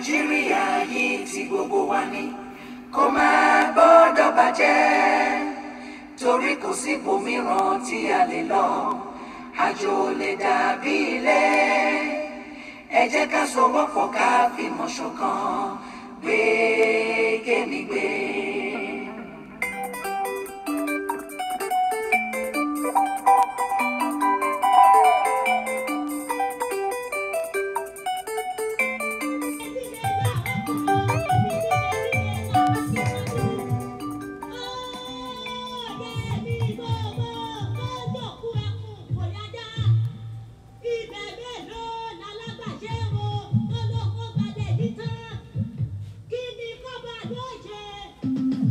nàìjíríà yìí ti gbogbo wa ni kò máa gbọ́dọ̀ bàjẹ́ torí kò sí ibòmíràn tí a lè lọ àjò ò lè dàbí ilé ẹ jẹ́ ká sowọ́pọ̀ ká fìmọ̀ ṣọ̀kan gbé kémi gbé. Kí ni kọ́ba ló ṣe?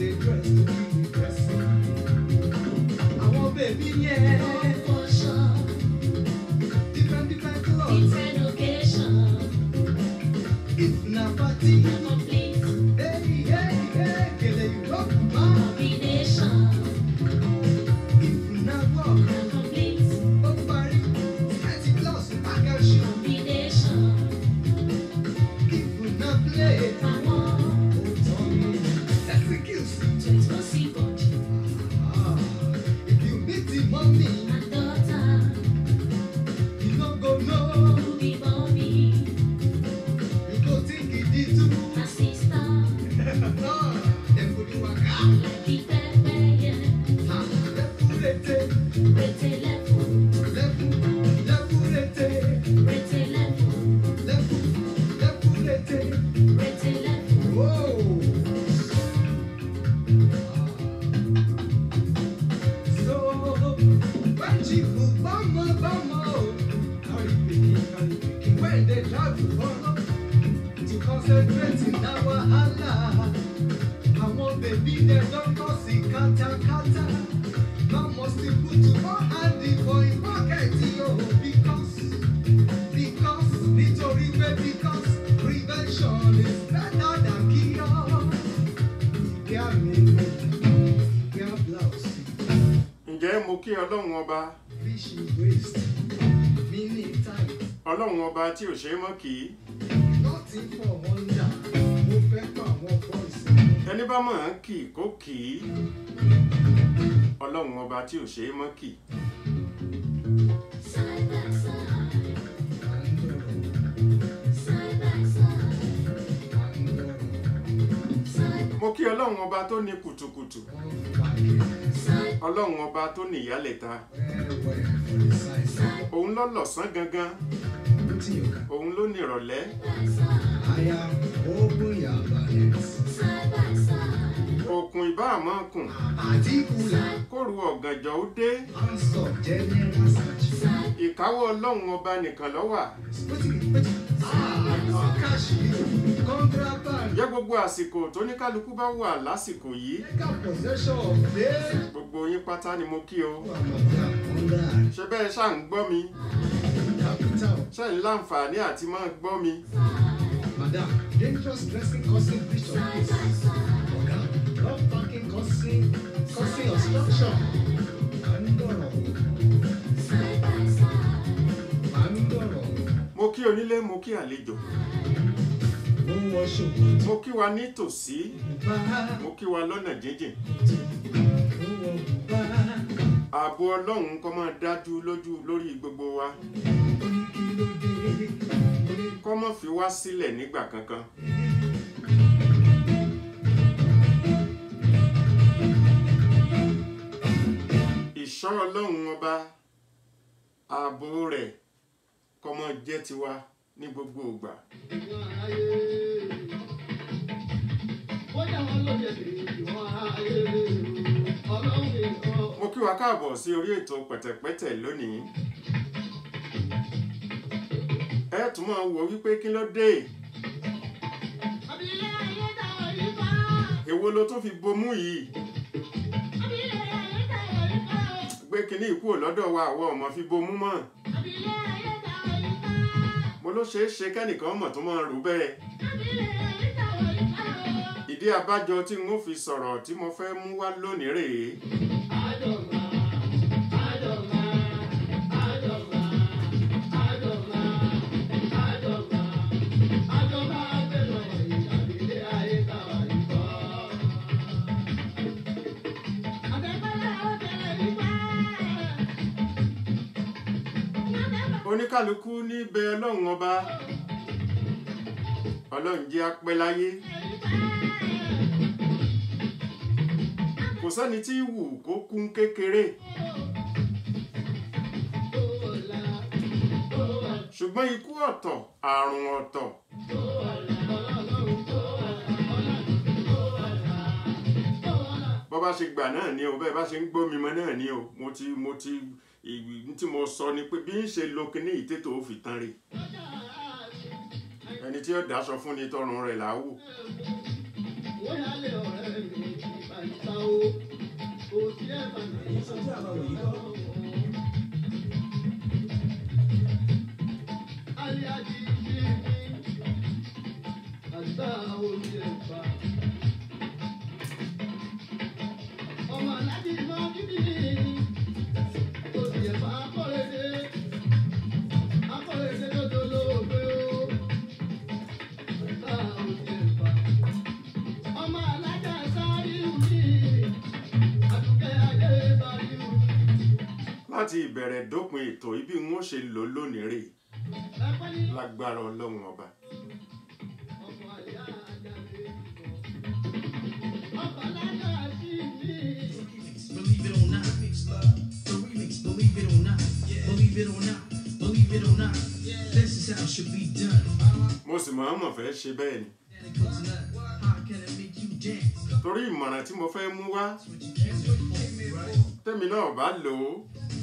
dey dress to be dressing. Àwọn bèbí yẹn different different clothes. If na party, hey hey hey, gèlè yóò bá. If na work, ó parí. Thirty plus package show. If na play, ó tán ni. Excuse. Ah, if you meet the mommy, you no go know. You go think e dey too. No, dem go do waka. Ah, lefurete, lefu, lefurete, lefu, lefurete. Whoa. So, when chief bama bama o, carry pikin carry pikin when they travel follow to concentrate in that wahala. Àwọn bèbí dem don cause the katakata. Now must you put one hand for him pocket yo because because nítorí pé because prevention is better than cure. Ìgbé àmì ìgbé ìgbé blouse. ǹjẹ́ mo kí ọlọ́run ọba Fish in waist, mini tight, ọlọ́run ọba tí ò ṣe é mọ́ kì í nothing for wonder. Mo fẹ́ pa àwọn boys. ẹni bá mọ̀ ọ́n kì í kó kì í ọlọ́run ọba tí ò ṣe é mọ́ kì í mo kí ọlọ́run ọba tó ní kùtùkùtù ọlọ́run ọba tó ní ìyálẹ̀ta òun ló lọ̀sán gangan òun ló ní ìrọ̀lẹ́ òkun ìbá àmọ́ kùn kóru ọ̀gànjọ́ ó dé ìkáwọ́ ọlọ́run ọba nìkan ló wà jẹ́ gbogbo àsìkò tó ní kálukú bá wà lásìkò yìí gbogbo yín pátá ni mo kí o ṣé bẹ́ẹ̀ ṣáà ń gbọ́ mi ṣé ń láǹfààní àti máa gbọ́ mi Madam, dangerous dressing causing breach of peace. Oga, rough parking causing causing obstruction. Andoro. Andoro. mo kí onílé mo kí àlejò Mo wọ ṣòkòtò mo kí wa ní tòsí bá. mo kí wa lọ́nà jíjìn Mo wọ bùbá. ààbò ọlọ́run kó máa dájú lójú lórí gbogbo wa Oníkílódé. kó má fi wá sílẹ̀ nígbà kankan ìṣọ́ ọlọ́run ọba ààbò rẹ̀ kó máa jẹ́ tiwa ní gbogbo ìgbà mo kí wa káàbọ̀ sí orí ètò pẹ̀tẹ̀pẹ̀tẹ̀ lónìí ẹ tún máa wò wípé kí ló dé èwo ló tó fi bomú yìí gbé kinní ìkú lọ́dọ̀ wa àwọn ọmọ fi bomú mọ́ mo ló ṣeé ṣe kẹ́nìkan mọ̀ tó máa rò bẹ́ẹ̀ ìdí abájọ tí n ó fi sọ̀rọ̀ tí mo fẹ́ mú wá lónìí rèé oníkàlùkù ní bẹ ọlọ́run ọba ọlọ́run jẹ́ apẹ́ láyé kò sẹ́ni tí wù kó kún kékeré ṣùgbọ́n ikú ọ̀tọ̀ àrùn ọ̀tọ̀ bọ́ bá ṣe gbà náà ni o bẹ́ẹ̀ bá ṣe ń gbọ́ mi mọ́ náà ni o mo ti mo ti ìwì tí mo sọ ni pé bí ń ṣe lo kinní ìtètò ó fi tán rè ẹni tí ó dáṣọ fún ni tọrùn rẹ̀ là á wò ìsọjí àbáwò yìí kọ́. Ọmọ aláàjì máa ń bíbí tó ti ẹ̀fà akọ́rẹ́dẹ́ akọ́rẹ́dẹ́ tó dolóògbé o. Àdúrà òsì ẹ̀fà. Ọmọ alájà sáré mi, àdùkẹ́ adé bari mi. láti ìbẹ̀rẹ̀ dópin ètò ibi ń ṣe lò lónìí rè Ẹ̀pẹ́ ní lágbára ọlọ́run ọba ọmọ àyà àjàgbé ìbọn. Ọkọ̀ alájà sí mi. Believe it or not, the remix, believe it or not, believe it or not, believe it or not. This is how it should be done. mo sì mọ̀ọ́mọ̀ fẹ́ ṣe bẹ́ẹ̀ ni And it goes like, how can I make you dance? torí ìmọ̀ràn tí mo fẹ́ mú wá That's what you came here for, right? tẹ́mi náà bá lò ó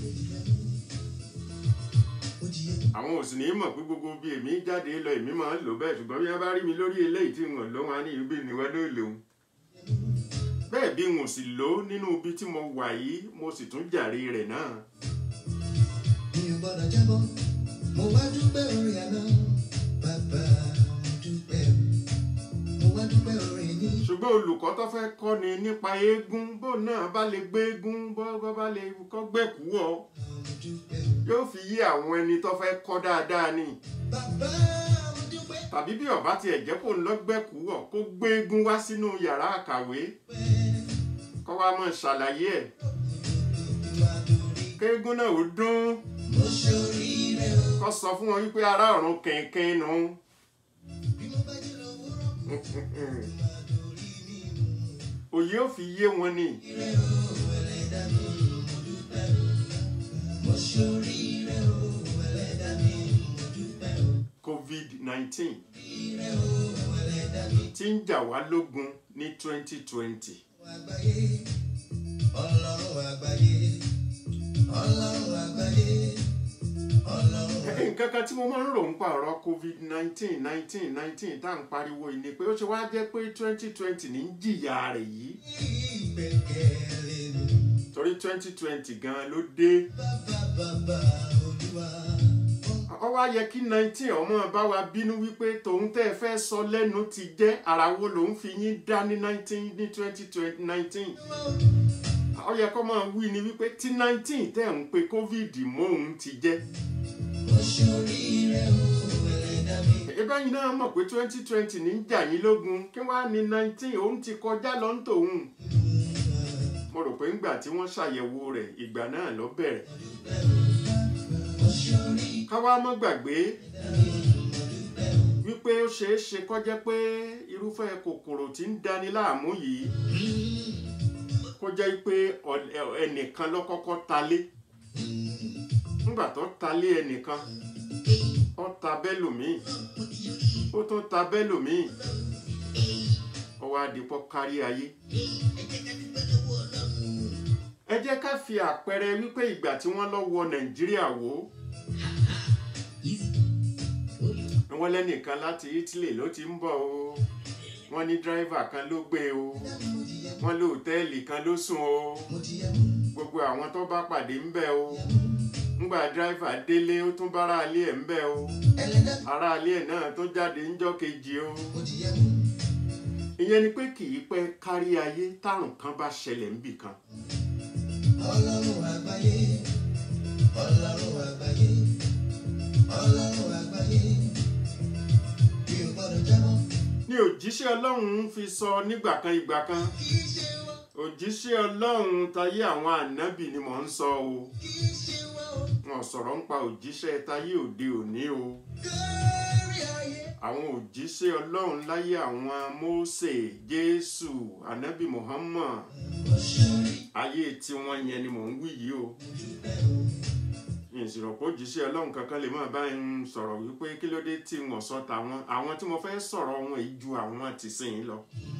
àwọn ò sì ní mọ̀ pé gbogbo bí èmi jáde lọ èmi máa ń lò bẹ́ẹ̀ ṣùgbọ́n bí wọ́n bá rí mi lórí eléyìí tí wọ́n lò wọ́n á ní ibi ìníwá ló lòun bẹ́ẹ̀ bí wọn ò sì lò ó nínú ibi tí mo wà yìí mo sì tún jàre rẹ̀ náà mi ò gbọ́dọ̀ jábọ́ mo wá dúpẹ́ orin àná bàbá mo dúpẹ́ mo wá dúpẹ́ orin ní. ṣùgbọ́n olùkọ́ tó fẹ́ kọ́ ni nípa eégún bó náà bá lè gbé eégún bó bó bá lè kọ́ gbẹ̀kú ọ mo dúpẹ́ yóò fi yé àwọn ẹni tó fẹ́ kọ́ dáadáa ni bàbá mo dúpẹ́ tàbí bí ọba tiẹ̀ jẹ́ kó ń lọ gbẹ̀kú ọ kó gbé eégún wá sínú yàrá àkàwé kó wá mọ̀ ṣàlàyé ẹ̀ wá dórí kéégún náà ó dún mo ṣoríire o kó sọ fún wọn wípé ará ọ̀run kẹ̀kẹ́ nu bí mo bá jí lówùúrọ̀ wá dórí mi òye ò fi yé wọn ni ire o ẹlẹ́dàá mi mo dúpẹ́ o mo ṣoríire o ẹlẹ́dàá mi mo dúpẹ́ o covid-19 ire o ẹlẹ́dàá mi tí ń jà wá lógun ní 2020 àgbáyé ọlọ́run àgbáyé ọlọ́run àgbáyé ọlọ́run nǹkan kan tí mo máa ń rò ń pa ọ̀rọ̀ covid-19 19 19 tá à ń pariwo yìí ni pé ó ṣe wá jẹ́ pé 2020 ní ń jìyà rẹ̀ yìí ìgbẹ́kẹ̀lé mi torí 2020 gan ló dé bàbá bàbá olúwa ó wá yẹ kí 19 ọmọ bá wa bínú wípé tòun tẹ́ ẹ fẹ́ sọ lẹ́nu ti jẹ́ ara wo lòun fi yín dá ní 19 ní 2019 ó yẹ kó máa wí ni wípé tí 19 tẹ́ ń pe covid mọ́ òun ti jẹ́ mo ṣoríire o ẹlẹ́dàá mi ẹgbẹ́ yìí náà mọ̀ pé 2020 ní ń jà yín lógun kí wọ́n á ní 19 òun ti kọjá lọ ń tòun mo rò pé ńgbà tí wọ́n ṣàyẹ̀wò rẹ̀ ìgbà náà ló bẹ̀rẹ̀ mo ṣorí káwá mọ́ gbàgbé wípé ó ṣeé ṣe kó jẹ́ pé irúfẹ́ kòkòrò tí ń dani láàmú yìí kó jẹ́ pé ọ̀- ẹ- ẹnìkan ló kọ́kọ́ talé nígbà tó talé ẹnìkan ó ta bẹ́lòmíì ó tún ta bẹ́lòmíì ó wá dìpọ̀ kárí ayé ẹ jẹ́ ká fi àpẹẹrẹ wípé ìgbà tí wọ́n lọ wọ nàìjíríà wò ó wọ́n lẹ́nìkan láti italy ló ti ń bọ̀ o wọ́n ní dírẹ́fà kan ló gbé o wọ́n lé òtẹ́ẹ̀lì kan ló sùn o mo ti yẹ mú gbogbo àwọn tó bá pàdé ń bẹ̀ o ńgbà dírẹ́fà délé ó tún bára alé ẹ̀ ń bẹ̀ o ẹlẹ́dàá ará alé ẹ̀ náà tó jáde ńjọ́ kejì o mo ti yẹ mú ìyẹn ni pé kì í pẹ́ kárí ayé tárùn kan bá ṣẹlẹ̀ ńbì kan ọlọ́run àgbáyé ọlọ́run àgbáyé ọlọ́run àgbáyé mi ò gbọ́dọ̀ jábọ́ ní òjíṣẹ́ ọlọ́run fi sọ nígbà kan ìgbà kan kì í ṣe wọ́n òjíṣẹ́ ọlọ́run tayé àwọn ànábì ni mò ń sọ o kì í ṣe wọ́n o wọn sọ̀rọ̀ ń pa òjíṣẹ́ tayé òde òní o kárí ayé àwọn òjíṣẹ́ ọlọ́run láyé àwọn mósè jésù ànábì muhammad mo ṣorí ayé tiwọn yẹn ni mò ń wí yìí o ìṣòro pé òjíṣẹ́ ọlọ́run kankan lè máa bá ń sọ̀rọ̀ wípé kí ló dé tí wọ́n sọ tàwọn àwọn tí mo fẹ́ sọ̀rọ̀ wọn yìí ju àwọn tìsín lọ.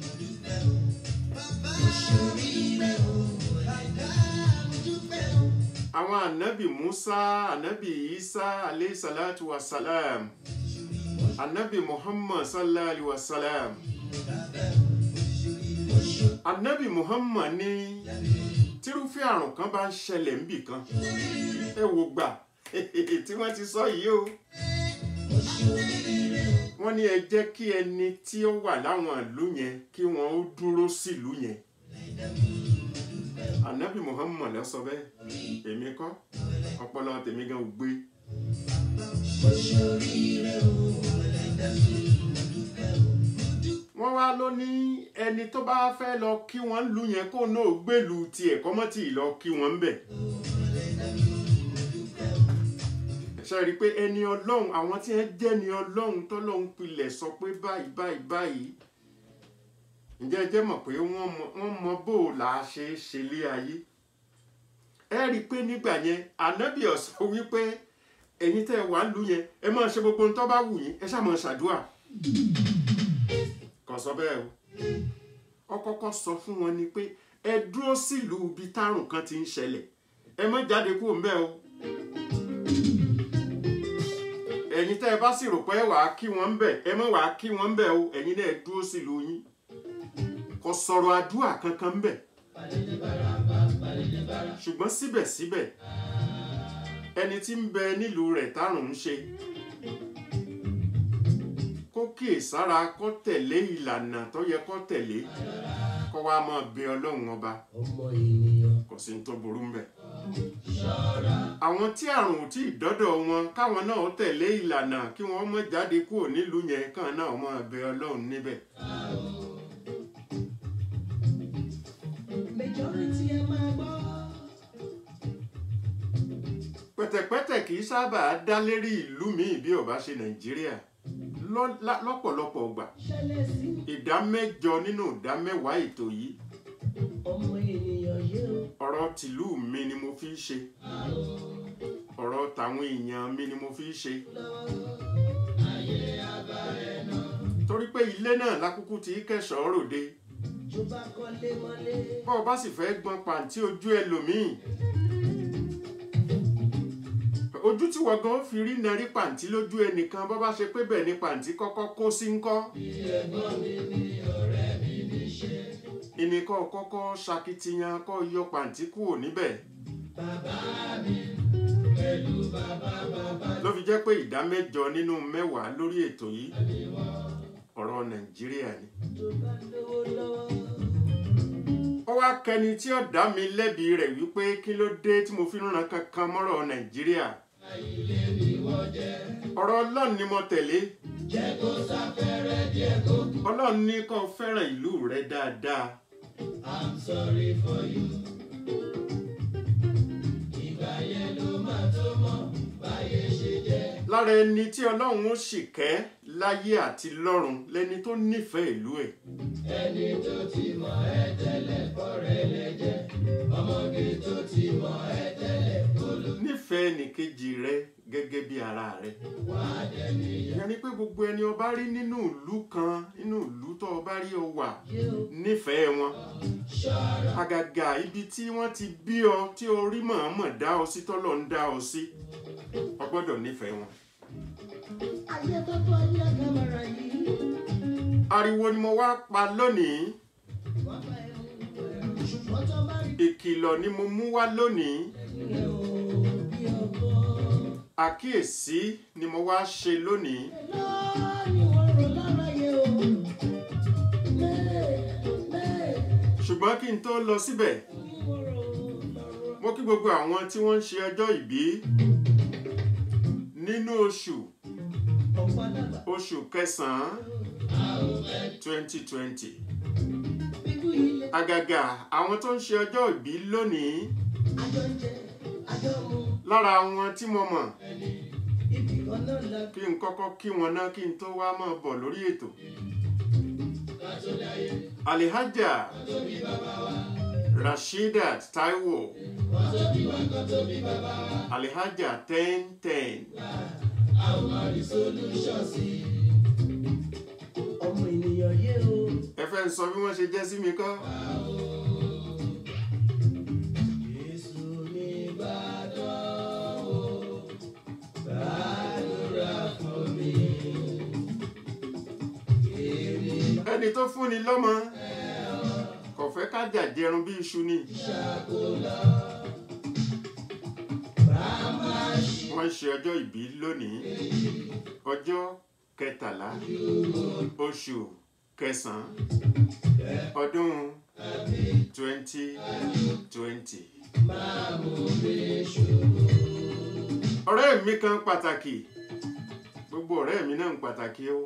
mo ṣorí rẹ o ẹlẹ́dàá mo dúpẹ́ o àwọn ànábì musa ànábì isa aleyhi salatu wa salam ànábì muhammad sallallahu alayhi wa salam ànábì muhammad ní tírúfẹ́ àrùn kan bá ń ṣẹlẹ̀ níbì kan ẹ wò gbà tí wọ́n ti sọ yìí o wọ́n ní ẹ jẹ́ kí ẹni tí ó wà láwọn ìlú yẹn kí wọ́n ó dúró sílùú yẹn anabi muhammad ló sọ bẹ́ẹ̀ èmi kọ́ ọpọlọ tèmi gan ò gbé wọ́n wá ló ní ẹni tó bá fẹ́ lọ kí wọ́n lù yẹn kó náà gbèlú tiẹ̀ kọ́mọ́tì lọ kí wọ́n ń bẹ̀. ṣe rí i pé ẹni ọlọ́run àwọn tí wọ́n jẹ́ ni ọlọ́run tọ́lọ́run pilẹ̀ sọ pé báyìí báyìí báyìí ǹjẹ́ ẹ jẹ́ mọ̀ pé wọ́n mọ wọ́n mọ bó o là á ṣe é ṣe lé ayé ẹ rí i pé nígbà yẹn ànábì ó sọ wípé ẹ̀yin tẹ́ ẹ wà lù yẹn ẹ máa ṣe gbogbo ohun tó bá wù yín ẹ ṣáà máa ṣàdúrà kò sọ bẹ́ẹ̀ o ó kọ́kọ́ sọ fún wọn ni pé ẹ dúró sílùú ibi tárùn kan ti ń ṣẹlẹ̀ ẹ má jáde kúrò ńbẹ̀ o ẹ̀yin tẹ́ ẹ bá sì rò pé wàá kí wọ́n ń bẹ̀ ẹ má wàá kí wọ́n ń bẹ̀ o ẹ̀yin náà ẹ dúró sílùú yín kò sọ̀rọ̀ àdúrà kankan ńbẹ̀ ṣùgbọ́n síbẹ̀síbẹ̀ ẹni tí ń bẹ nílùú rẹ̀ tárùn ń ṣe kó kíyèsára kó tẹ̀lé ìlànà tó yẹ kó tẹ̀lé kó wá máa bẹ ọlọ́run ọba ọmọ ènìyàn kò sí ní tó burú mbẹ̀. àwọn tí àrùn ò tí ì dọ́dọ̀ wọn káwọn náà tẹ̀lé ìlànà kí wọ́n má jáde kúrò nílùú yẹn kàn náà máa bẹ ọlọ́run níbẹ̀. majority ẹ máa gbọ́. pẹ̀tẹ̀pẹ̀tẹ̀ kì í sábà dá lérí ìlú míì bí ó bá ṣe nàìjíríà Lọ́- lá- lọ́pọ̀lọpọ̀ gbà ṣẹlẹ̀ sí ìdá mẹ́jọ nínú ìdá mẹ́wàá ètò yìí ọmọ ènìyàn yé o. ọ̀rọ̀ tìlú mi ni mo fi ń ṣe ọ̀rọ̀ tàwọn èèyàn mi ni mo fi ń ṣe torí pé ilé náà lákúkú ti kẹsàn-án ròde tó bá kọ́lé mọ́lé. bọ́ ọ bá sì fẹ́ gbọ́n pàǹtí ojú ẹlòmíì ojú tí wọ́n gan fi rí narí pàǹtí lójú ẹnìkan bọ́ bá ṣe pé bẹ́ẹ̀ ni pàǹtí kọ́kọ́ kó sí ń kọ́ ìnìkan kọ́kọ́ ṣakitiyan kọ́ yọ pàǹtí kúrò níbẹ̀ ló fi jẹ́ pé ìdá mẹ́jọ nínú mẹ́wàá lórí ètò yìí ọ̀rọ̀ nàìjíríà ni. tó bá lówó lọ́wọ́. ó wá kẹni tí ó dá mi lẹ́bi rẹ̀ wípé kí ló dé tí mo fi ń ran kankan mọ́rọ̀ nàìjíríà. ọ̀rọ̀ ọlọ́run ni mo tẹ̀lé. ọlọ́run ní kó o fẹ́ràn ìlú rẹ dáadáa. I'm sorry for you. ìgbà yẹn ló máa tó mọ̀ báyé ṣe jẹ́. lára ẹni tí ọlọ́run ó sì kẹ́ láyé àti lọ́run lẹni tó nífẹ̀ẹ́ ìlú ẹ̀. ẹni tó ti mọ̀ ẹ́ tẹ́lẹ̀ bọ́rẹ̀ lẹ́jẹ̀ ọmọge tó ti mọ̀ ẹ́ tẹ́lẹ̀ olú nífẹ̀ẹ́ nìkejì rẹ gẹ́gẹ́ bí ara rẹ. wá dẹni ìyẹn ni pé gbogbo ẹni o bá rí nínú ìlú kan nínú ìlú tó o bá rí o wà yé o. nífẹ̀ẹ́ wọn. ṣọ́ra àgàgà ibi tí wọ́n ti bí ọ tí orí mọ̀ọ́mọ̀ dá ọ sí tọ́lọ̀ ń dá ọ sí o gbọ́dọ̀ nífẹ̀ẹ́ wọn. ayé tó tó ayé kámẹ́rà yìí. ariwo ni mo wá pa lónìí wọ́n bá ẹ mú ẹ̀rù ṣùgbọ́n tó bá rí ìkìlọ̀ ni mo mú wá lónìí ẹ o bí ọkọ. àkíyèsí ni mo wá ṣe lónìí lọ́ọ́ ni wọ́n rò lára yẹ o. mẹ́ẹ̀ mẹ́ẹ̀ ṣùgbọ́n kí n tó lọ síbẹ̀ ni wọ́n rò lọ́rọ̀. mo kí gbogbo àwọn tí wọ́n ń ṣe ọjọ́ ìbí nínú oṣù ọ̀pọ̀ dàgbà oṣù kẹsàn-án twenty twenty bíkú ilé àgàgà àwọn tó ń ṣe ọjọ́ ìbí lónìí àjọ ń jẹ àjọ mu lára wọn tí mo mọ̀ ibì kan náà la kí n kọ́kọ́ kí wọn ná kí n tó wá máa bọ̀ lórí ètò. alihaja rasheedat taiwo alihaja ten ten ọmọ ènìyàn yé o. ẹ fẹ́ sọ bí wọ́n ṣe jẹ́ sí mi kọ́. Jésù ní Ìbàdàn o, gbàdúrà fún mi. ẹni tó fúnni lọ́mọ kò fẹ́ ká jàjẹrun bí iṣu ni wọ́n ṣe ọjọ́ ìbí lónìí ọjọ́ kẹtàlá oṣù kẹsàn-án ọdún twenty twenty. ọ̀rẹ́ mi kan pàtàkì gbogbo ọ̀rẹ́ mi náà ń pàtàkì o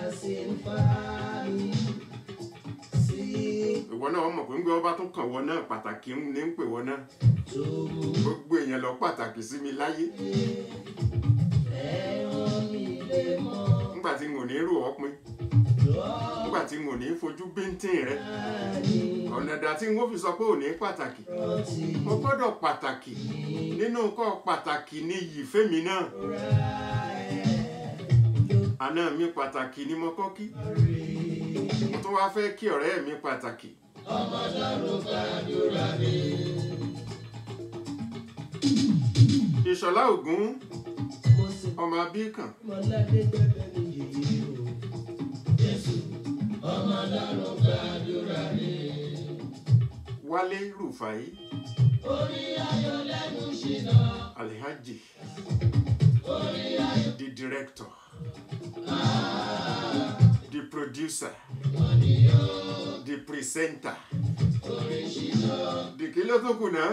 ìwọ náà wọ́n mọ̀ pé ń gbé ọba tó kàn wọ́n náà pàtàkì ń ní ń pè wọ́n náà gbogbo èèyàn lọ pàtàkì sí mi láyé nígbà tí n ò ní rò ọ́ pin nígbà tí n ò ní fojú bíntín rẹ ọ̀nà ìdá tí n ó fi sọ pé ò ní pàtàkì mo gbọ́dọ̀ pàtàkì nínú nǹkan pàtàkì ní iyì fẹ́mi náà àná mi pàtàkì ni mo kọ́ kí mo tún wá fẹ́ kí ọ̀rẹ́ mi pàtàkì. ìṣọ̀lá ògún ọmọ abíkàn wálé rufai alhaji the director the producer the presenter the kí ló tó kù náà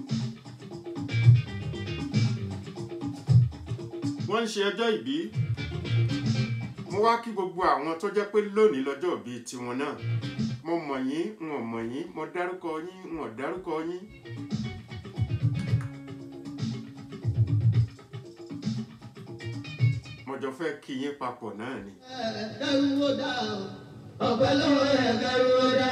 wọ́n ń ṣe ọjọ́ ìbí mo wá kí gbogbo àwọn tó jẹ́ pé lónìí lọ́jọ́ ìbí tiwọn náà mo mọ̀ yín n ò mọ̀ yín mo dárúkọ yín n ò dárúkọ yín. mo jọ fẹ́ kí yín papọ̀ náà ni. kẹrù ó dá o ọpẹ́ lọ́wọ́ ẹ kẹrù ó dá.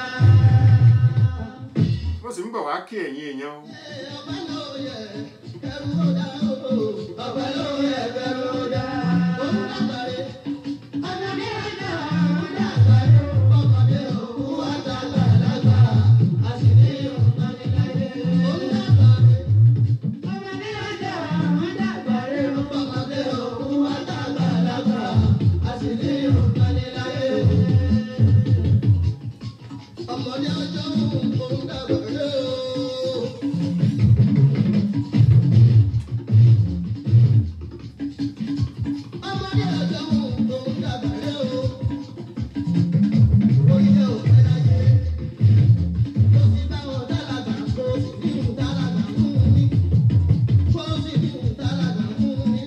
mo sì ń bọ̀ wá kí ẹ̀yin èèyàn o. ọpẹ́ lọ́wọ́ ẹ kẹrù ó dá o ọpẹ́ lọ́wọ́ ẹ kẹrù ó dá. òun dàgbàre ọmọdé ọjà òun dàgbàre ọmọdé òun wá dàgbà dàgbà àṣírí òun ní láyé. òun dàgbàre ọmọdé ọjà òun dàgbàre ọmọdé òun wá dàgbà dàgbà àṣírí òun ní láyé. ọmọdé ọjọ́ òun dàgbàre o. ọmọdé ọjọ́ òun dàgbàre o. orílẹ̀ òfin láyé. kò sí báwọn dálàgbà kò sí bí òun dálàgbà fún mi. kò sí bí òun dálàgbà fún mi.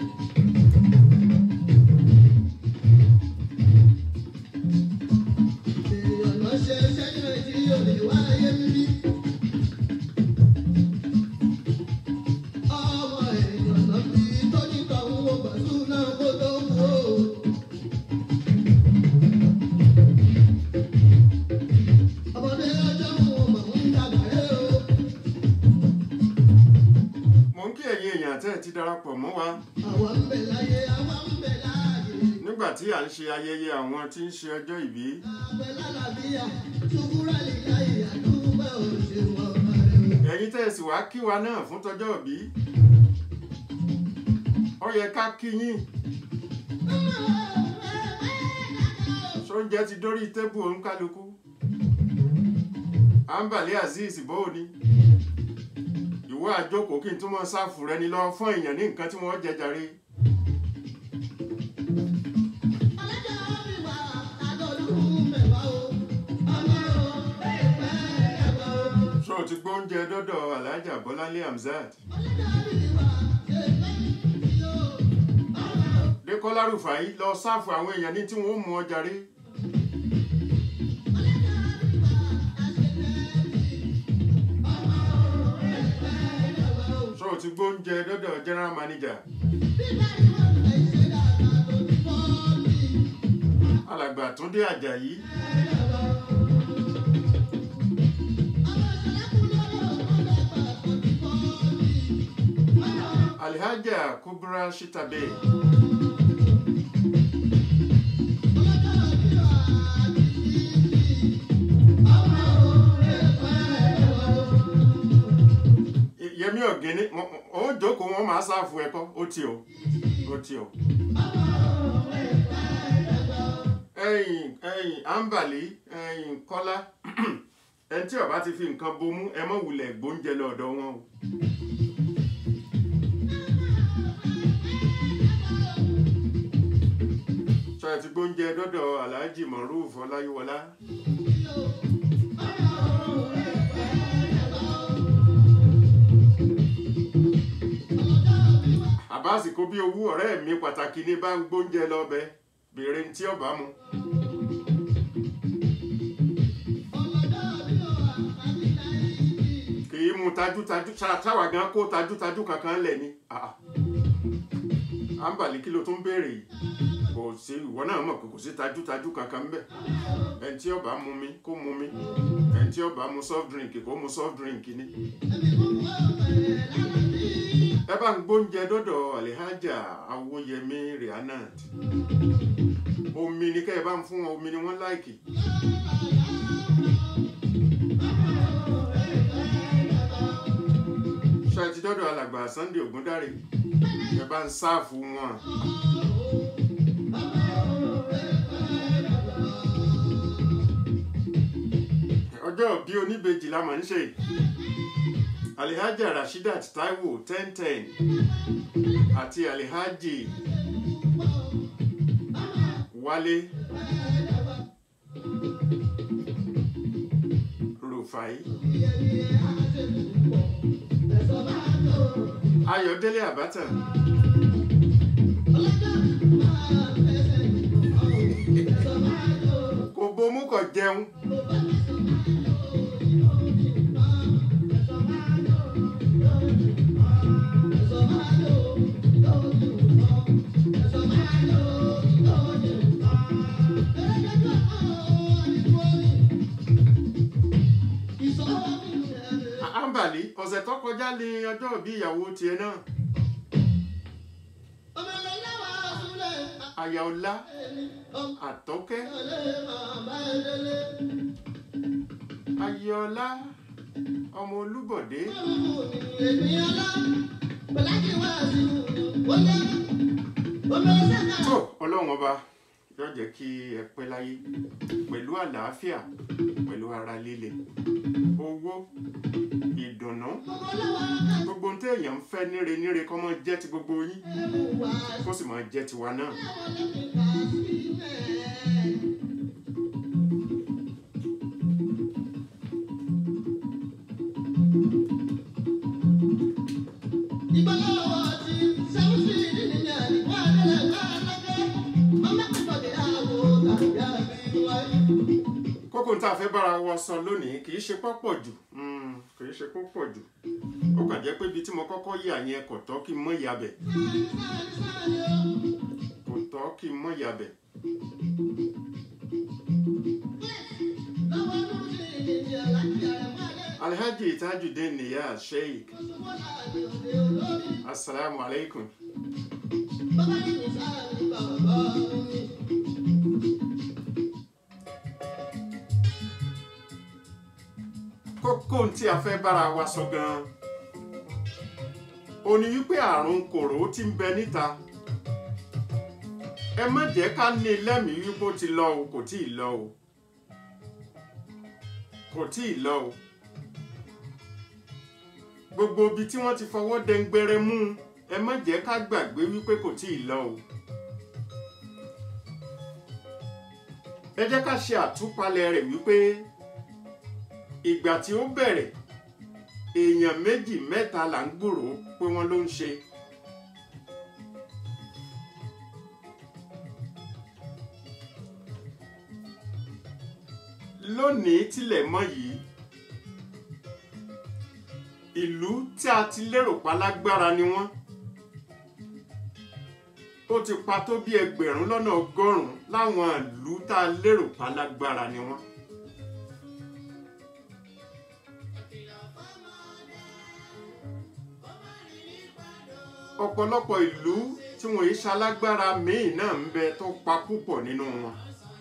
èèyàn lọ ṣe sẹ́yìn rẹ̀ tí yóò lè wáyé mímí. ọmọ èèyàn lọ fi tóní kan wo pẹ̀lú náà kó tó kú o. ọmọdé ọjọ́ òun mọ̀ ń dàgbàrẹ́ o. mo ń kí ẹ̀yin èèyàn tẹ́ ẹ ti darapọ̀ mọ́ wa àwa ń bẹ láyé àwa ń bẹ láàyè. nígbà tí à ń ṣe ayẹyẹ àwọn tí ń ṣe ọjọ́ ìbí. àbẹ̀ lálàbíyà ṣubúrà lè láyè àdúgbò òṣèwọ̀n ọ̀rẹ́ o. ẹ̀yin tẹ́ ẹ sì wá kí wa náà fún tọjọ́ ìbí. ó yẹ ká kí yín sóúnjẹ ti dórí tébù òǹkálukú. ambali azeez bóò ni ìwọ àjókòó kí n tún mọ sáfù rẹ ni lọ fún èèyàn ní nǹkan tí wọ́n jẹ jàre. ọlọ́jọ́ bí wà àgọ́dún mẹ́wàá o. ọmọ o bẹ́ẹ̀ bẹ́ẹ̀ ẹ̀wà o. ṣó o ti gbóúnjẹ dọ́dọ̀ alhaja bọ́láńlé hamzat ọlọ́jọ́ bí wà ṣe lẹ́yìn tí o. ọmọ o. dékọ́lá rufai lọ sáfù àwọn èèyàn ní tí wọ́n mú ọ jàre. ṣó o ti gbóúnjẹ dọ́dọ̀ general manager alàgbà túndé àjàyí alhaja kubra shitabe yẹmi ọ̀gẹ́ni ó jókòó wọn máa sáfù ẹ̀kọ́ ó ti o ó ti o. ẹ̀yìn ẹ̀yìn ambali ẹ̀yìn kọ́lá ẹni tí ó bá ti fi nǹkan bomú ẹ mọ́ wulẹ̀ gbóúnjẹ lọ́dọ̀ wọn o. sọ ẹ ti gbóúnjẹ dọ́dọ̀ Alhaji Maruf Ọláyíwọlá. àbáàsì kó bí owó ọ̀rẹ́ mi pàtàkì ní bá ń gbóúnjẹ lọ́bẹ̀ béèrè ní tí ọba mu. kì í mu tajútajú ṣá- ṣáwà gan kó tajútajú kankan lẹ̀ ni. Ah, ah. àǹbàlí kí ló tún béèrè yìí kò sí ìwọ náà mọ̀ pé kò sí tajútajú kankan bẹ́ẹ̀ ẹni tí ọba mu mi kó mu mi ẹni tí ọba mu soft drink kó mu soft drink ni. ẹ bá ń gbóúnjẹ dọ́dọ̀ alihaja awoyemi rihanat omi ni kẹ́ ẹ bá ń fún wọn omi ni wọ́n láìkì. ṣe ti dọ́dọ̀ alàgbà sunday ogundare ẹ bá ń sáàfù wọn. ọjọ́ bí oníbejì la máa ń ṣe alihaja rashidat taiwo ten ten àti alihaji wálé rufai ayọ̀délé àbátà kò bomú kò jẹun àǹbàlí ọ̀sẹ̀ tó kọjá ní ọjọ́ bí ìyàwó tiẹ̀ náà àyà ọlá àtọ́kẹ́ ayọ̀ọ́lá ọmọ olúbọ̀dé tó ọlọ́run ọba yóò jẹ́ kí ẹ pẹ́ láyé pẹ̀lú àlàáfíà pẹ̀lú ara líle owó ìdùnnú gbogbo ohun tí èèyàn ń fẹ́ níre níre kó máa jẹ́ ti gbogbo yín kó sì máa jẹ́ tiwa náà. kókó tá a fẹ́ bára wa sọ lónìí kì í ṣe pọ́pọ̀ jù mm, kì í ṣe pọ́pọ̀ jù ó kàn jẹ́ pé ibi tí mo kọ́kọ́ yà yẹn kò tọ́ kí n mọ́ yabẹ̀ kò tọ́ kí n mọ́ yabẹ̀ alhaji tajudeen niyaz sheik asalaamu alaikum kókó tí a fẹ́ bára wa sọ gan-an ó ní wípé àrùn kòró tí ń bẹ níta ẹ má jẹ́ ká ní lẹ́mìí wípé ó ti lọ o kò tí ì lọ o kò tí ì lọ o gbogbo ibi tí wọ́n ti fọwọ́ dẹ́ngbẹrẹ mú un ẹ má jẹ́ ká gbàgbé wípé kò tí ì lọ o ẹ jẹ́ ká ṣe àtúpalẹ̀ rẹ̀ wípé ìgbà tí ó bẹ̀rẹ̀ èèyàn méjì mẹ́ta là ń gbòòrò pé wọ́n ló ń ṣe. lónìí tilẹ̀ mọ́ yìí ìlú tí a ti lérò pa lágbára ni wọ́n ó ti pa tó bí ẹgbẹ̀rún lọ́nà ọgọ́rùn-ún láwọn ìlú tá a lérò pa lágbára ni wọ́n. ọ̀pọ̀lọpọ̀ ìlú tí wọ́n yìí ṣalágbára míì náà ń bẹ tó pa púpọ̀ nínú wọn.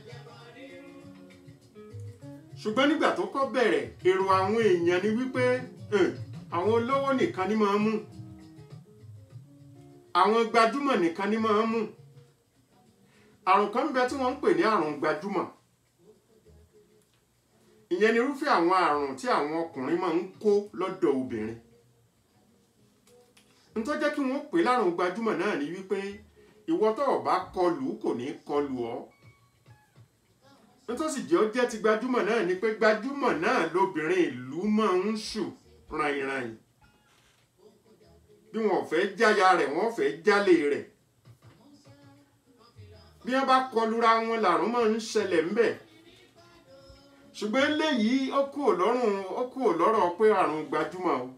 ṣùgbọ́n nígbà tó kọ́ bẹ̀rẹ̀ èrò àwọn èèyàn ni wípé "Hmm, àwọn olówó nìkan ni máa ń mú àwọn gbajúmọ̀ nìkan ni máa ń mú àrùn kan ń bẹ tí wọ́n ń pè ní àrùn gbajúmọ̀ ìyẹn ni irúfẹ́ àwọn àrùn tí àwọn ọkùnrin máa ń kó lọ́dọ̀ obìnrin n tó jẹ́ kí wọ́n pè lárùn gbajúmọ̀ náà ni wípé ìwọ tó o bá kọlù kò ní kọlù ọ́ n tó sì jẹ́ ó jẹ́ ti gbajúmọ̀ náà ni pé gbajúmọ̀ náà lobìnrin ìlú máa ń ṣù ràìnràìn bí wọn ò fẹ́ jáya rẹ̀ wọ́n fẹ́ jálè rẹ̀ bí wọ́n bá kọlura wọn làrùn máa ń ṣẹlẹ̀ ńbẹ̀ ṣùgbọ́n eléyìí ó kú òlọ́rùn ó kú òlọ́rọ̀ pé àrùn gbajúmọ̀ o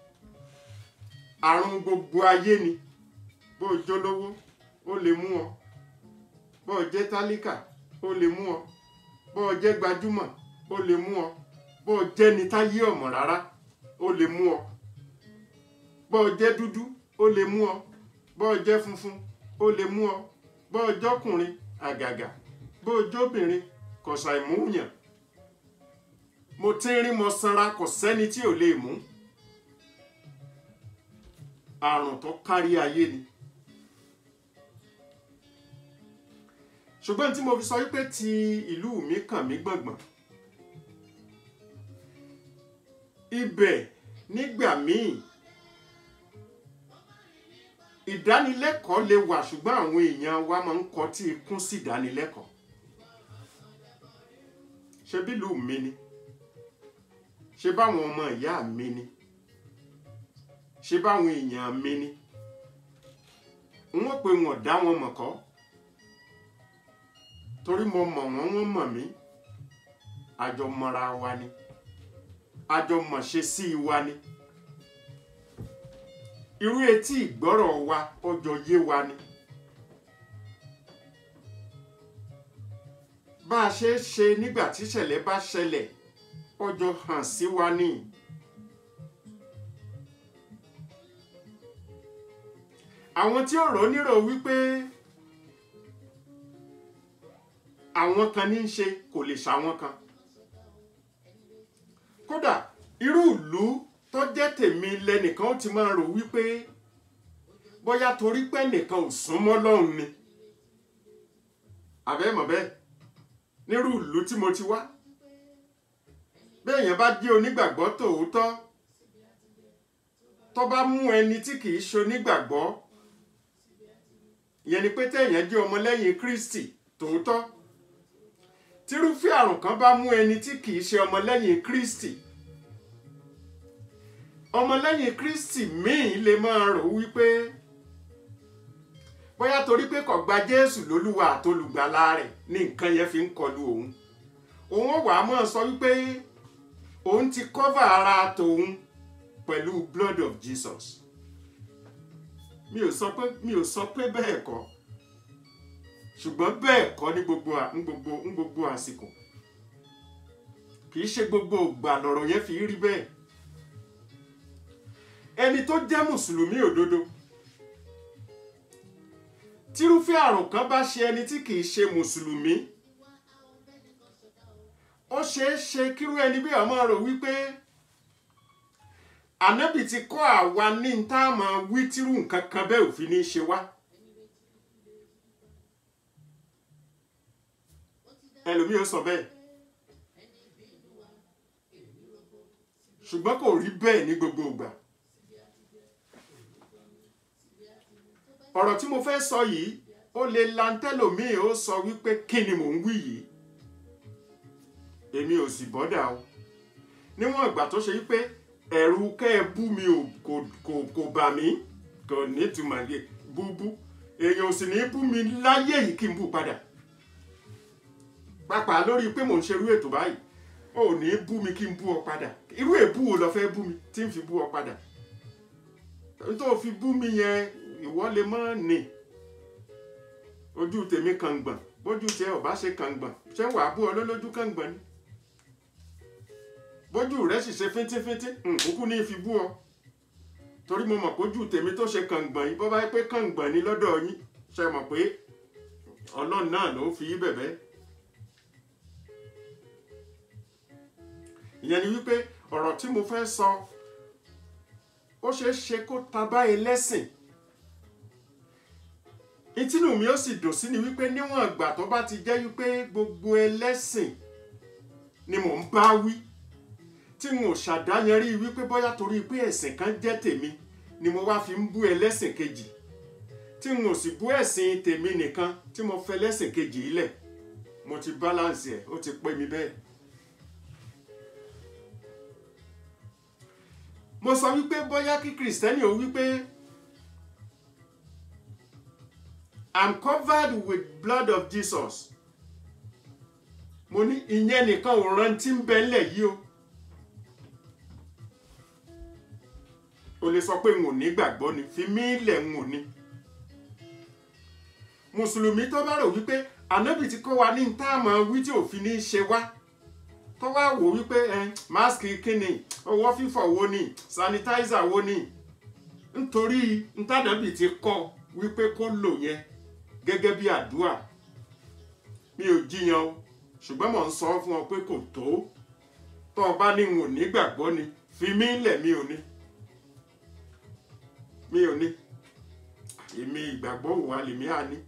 àrùn gbogbo ayé ni bó o jólówó ó lè mú ọ bó o jẹ́ tálíkà ó lè mú ọ bó o jẹ́ gbajúmọ̀ ó lè mú ọ bó o jẹ́ ni táyé ọ̀mọ̀ rárá ó lè mú ọ bó o jẹ́ dúdú ó lè mú ọ bó o jẹ́ funfun ó lè mú ọ bó o jọ́kùnrin àgàgà bó o jóbìnrin kò ṣàìmúyàn mo ti ń rí mo sanra kò sẹ́ni tí ò lè mú àrùn tó kárí ayé ni ṣùgbọ́n tí mo fi sọ wípé ti ìlú mi kàn mí gbọ̀ngbọ̀n ibẹ̀ nígbà míì ìdánilẹ́kọ̀ọ́ lè wà ṣùgbọ́n àwọn èèyàn wa máa ń kọtí ikún sí ìdánilẹ́kọ̀ọ́ ṣe bí ìlú mi ni ṣe báwọn ọmọ ìyá mi ni ṣe báwọn èèyàn mi ni wọ́n pe wọn dá wọn mọ̀ kọ́ torí mo mọ̀ wọ́n wọ́n mọ̀ mí àjọ mọ̀ra wa ni àjọ mọ̀ṣe sí wa ni irú etí ìgbọ́rọ̀ wa ọjọ́ yé wa ni bá a ṣe é ṣe nígbà tí ìṣẹ̀lẹ̀ bá ṣẹlẹ̀ ọjọ́ hàn sí wa ni. àwọn tí ó rò ó nírò wípé àwọn kan ní í ṣe kò lè ṣàwọn kan kódà irú ìlú tó jẹ́ tèmi lẹ́nìkan ó ti máa rò wípé bóyá torí pé nìkan ò súnmọ́ lọ́hùn ni àbẹ́mọ̀ bẹ́ẹ̀ nírú ìlú tí mo ti wá béèyàn bá jẹ́ onígbàgbọ́ tòótọ́ tó bá mú ẹni tí kìí ṣe onígbàgbọ́ ìyẹn ni pé téèyàn jẹ́ ọmọlẹ́yìn Kristi tòótọ́ tírúfẹ́ àrùn kan bá mú ẹni tí kìí ṣe ọmọlẹ́yìn Kristi ọmọlẹ́yìn Kristi míì lè máa rò wípé bóyá torí pé kò gba Jésù lólúwa àtolùgbàlà rẹ̀ ní nǹkan yẹn fi ń kọlu òun òun ó wàá máa sọ wípé òun ti cover ara tòun pẹ̀lú blood of Jesus mi ò sọ pé mi ò sọ pé bẹ́ẹ̀ kọ́ ṣùgbọ́n bẹ́ẹ̀ kọ́ ní gbogbo ní gbogbo ní gbogbo àsìkò kì í ṣe gbogbo ìgbà lọ̀rọ̀ yẹn fi rí bẹ́ẹ̀ ẹni tó jẹ́ mùsùlùmí òdodo tírúfẹ́ àrùn kan bá ṣe ẹni tí kì í ṣe mùsùlùmí ó ṣeé ṣe kírú ẹni bí ọmọ rò wípé ànábì ti kọ́ àwa ní tá a máa wí tírú nǹkan kan bẹ́ẹ̀ òfin ní í ṣe wá. ẹlòmíì ó sọ bẹ́ẹ̀ ṣùgbọ́n kò rí bẹ́ẹ̀ ní gbogbo ìgbà. ọ̀rọ̀ tí mo fẹ́ sọ yìí ó lè lantẹ́lòmíì ó sọ wípé kí ni mò ń wí yìí èmi ò sì bọ́dà o níwọ̀n ìgbà tó ṣe wípé ẹ̀rù kẹ́ ẹ bú mi ò kò kò kò bà mí kò nítumọ̀ yẹ búbú èèyàn ò sì ní bú mi láyé yìí kí n bú padà pàápàá lórí pé mò ń ṣerú ètò báyìí ò ní bú mi kí n bú ọ padà irú èbú wo lọ fẹ́ bú mi tí n fi bú ọ padà tó fi bú mi yẹn ìwọ lè mọ́ nì ojú tèmi kàngbọ̀n bójú tẹ ọba ṣe kàngbọ̀n ṣé wàá bú ọ lólójú kàngbọ̀n ni bójú rẹ sì ṣe fíntífíntí nkúkú ní fi bú ọ torí mo mọ̀ pójú tèmi tó ṣe kàngbọ̀n yìí bó bá yẹ pé kàngbọ̀n ni lọ́dọ̀ yín ṣe mọ̀ pé ọlọ́run náà ló fi í bẹ̀bẹ̀ ìyẹn ni wípé ọ̀rọ̀ tí mo fẹ́ sọ ó ṣeé ṣe kó ta báyìí lẹ́sìn ìtínú mi ó sì dùn sí ni wípé níwọ̀n ìgbà tó bá ti jẹ́ wípé gbogbo ẹlẹ́sìn ni mò ń bá wí tí n ò ṣàdáyanrí wípé bóyá torí pé ẹ̀sìn kan jẹ́ tèmi ni mo wá fi ń bú ẹlẹ́sìn kejì tí n ò sì bú ẹ̀sìn tèmi nìkan tí mo fẹ́ lẹ́sìn kejì ilẹ̀ mo ti balance ẹ̀ ó ti pé mi bẹ́ẹ̀. mo sọ wípé bóyá kí kìrìsìtẹ́nì ò wípé I'm covered with blood of Jesus mo ní ìyẹn nìkan ò rántí ń bẹ ńlẹ̀ yìí o o lè sọ pé n ò ní gbàgbọ́ ni fi mí lẹ̀ n ò ní mùsùlùmí tó bá rò wípé ànábì ti kọ́ wa ní táàmù wí tí òfin ní í ṣe wá tó wá wò wípé ẹ máàsì kíni ọwọ́ fífọ̀ wo ni sanitizer wo ni nítorí ntànábì ti kọ́ wípé kó lò yẹn gẹ́gẹ́ bí àdúrà mi ò jiyàn o ṣùgbọ́n mò ń sọ fún ọ pé kò tó tó o bá ní n ò ní gbàgbọ́ ni fi mí lẹ̀ mi ò ní mi ò ní èmi ìgbàgbọ́ òwà lèmi á ní.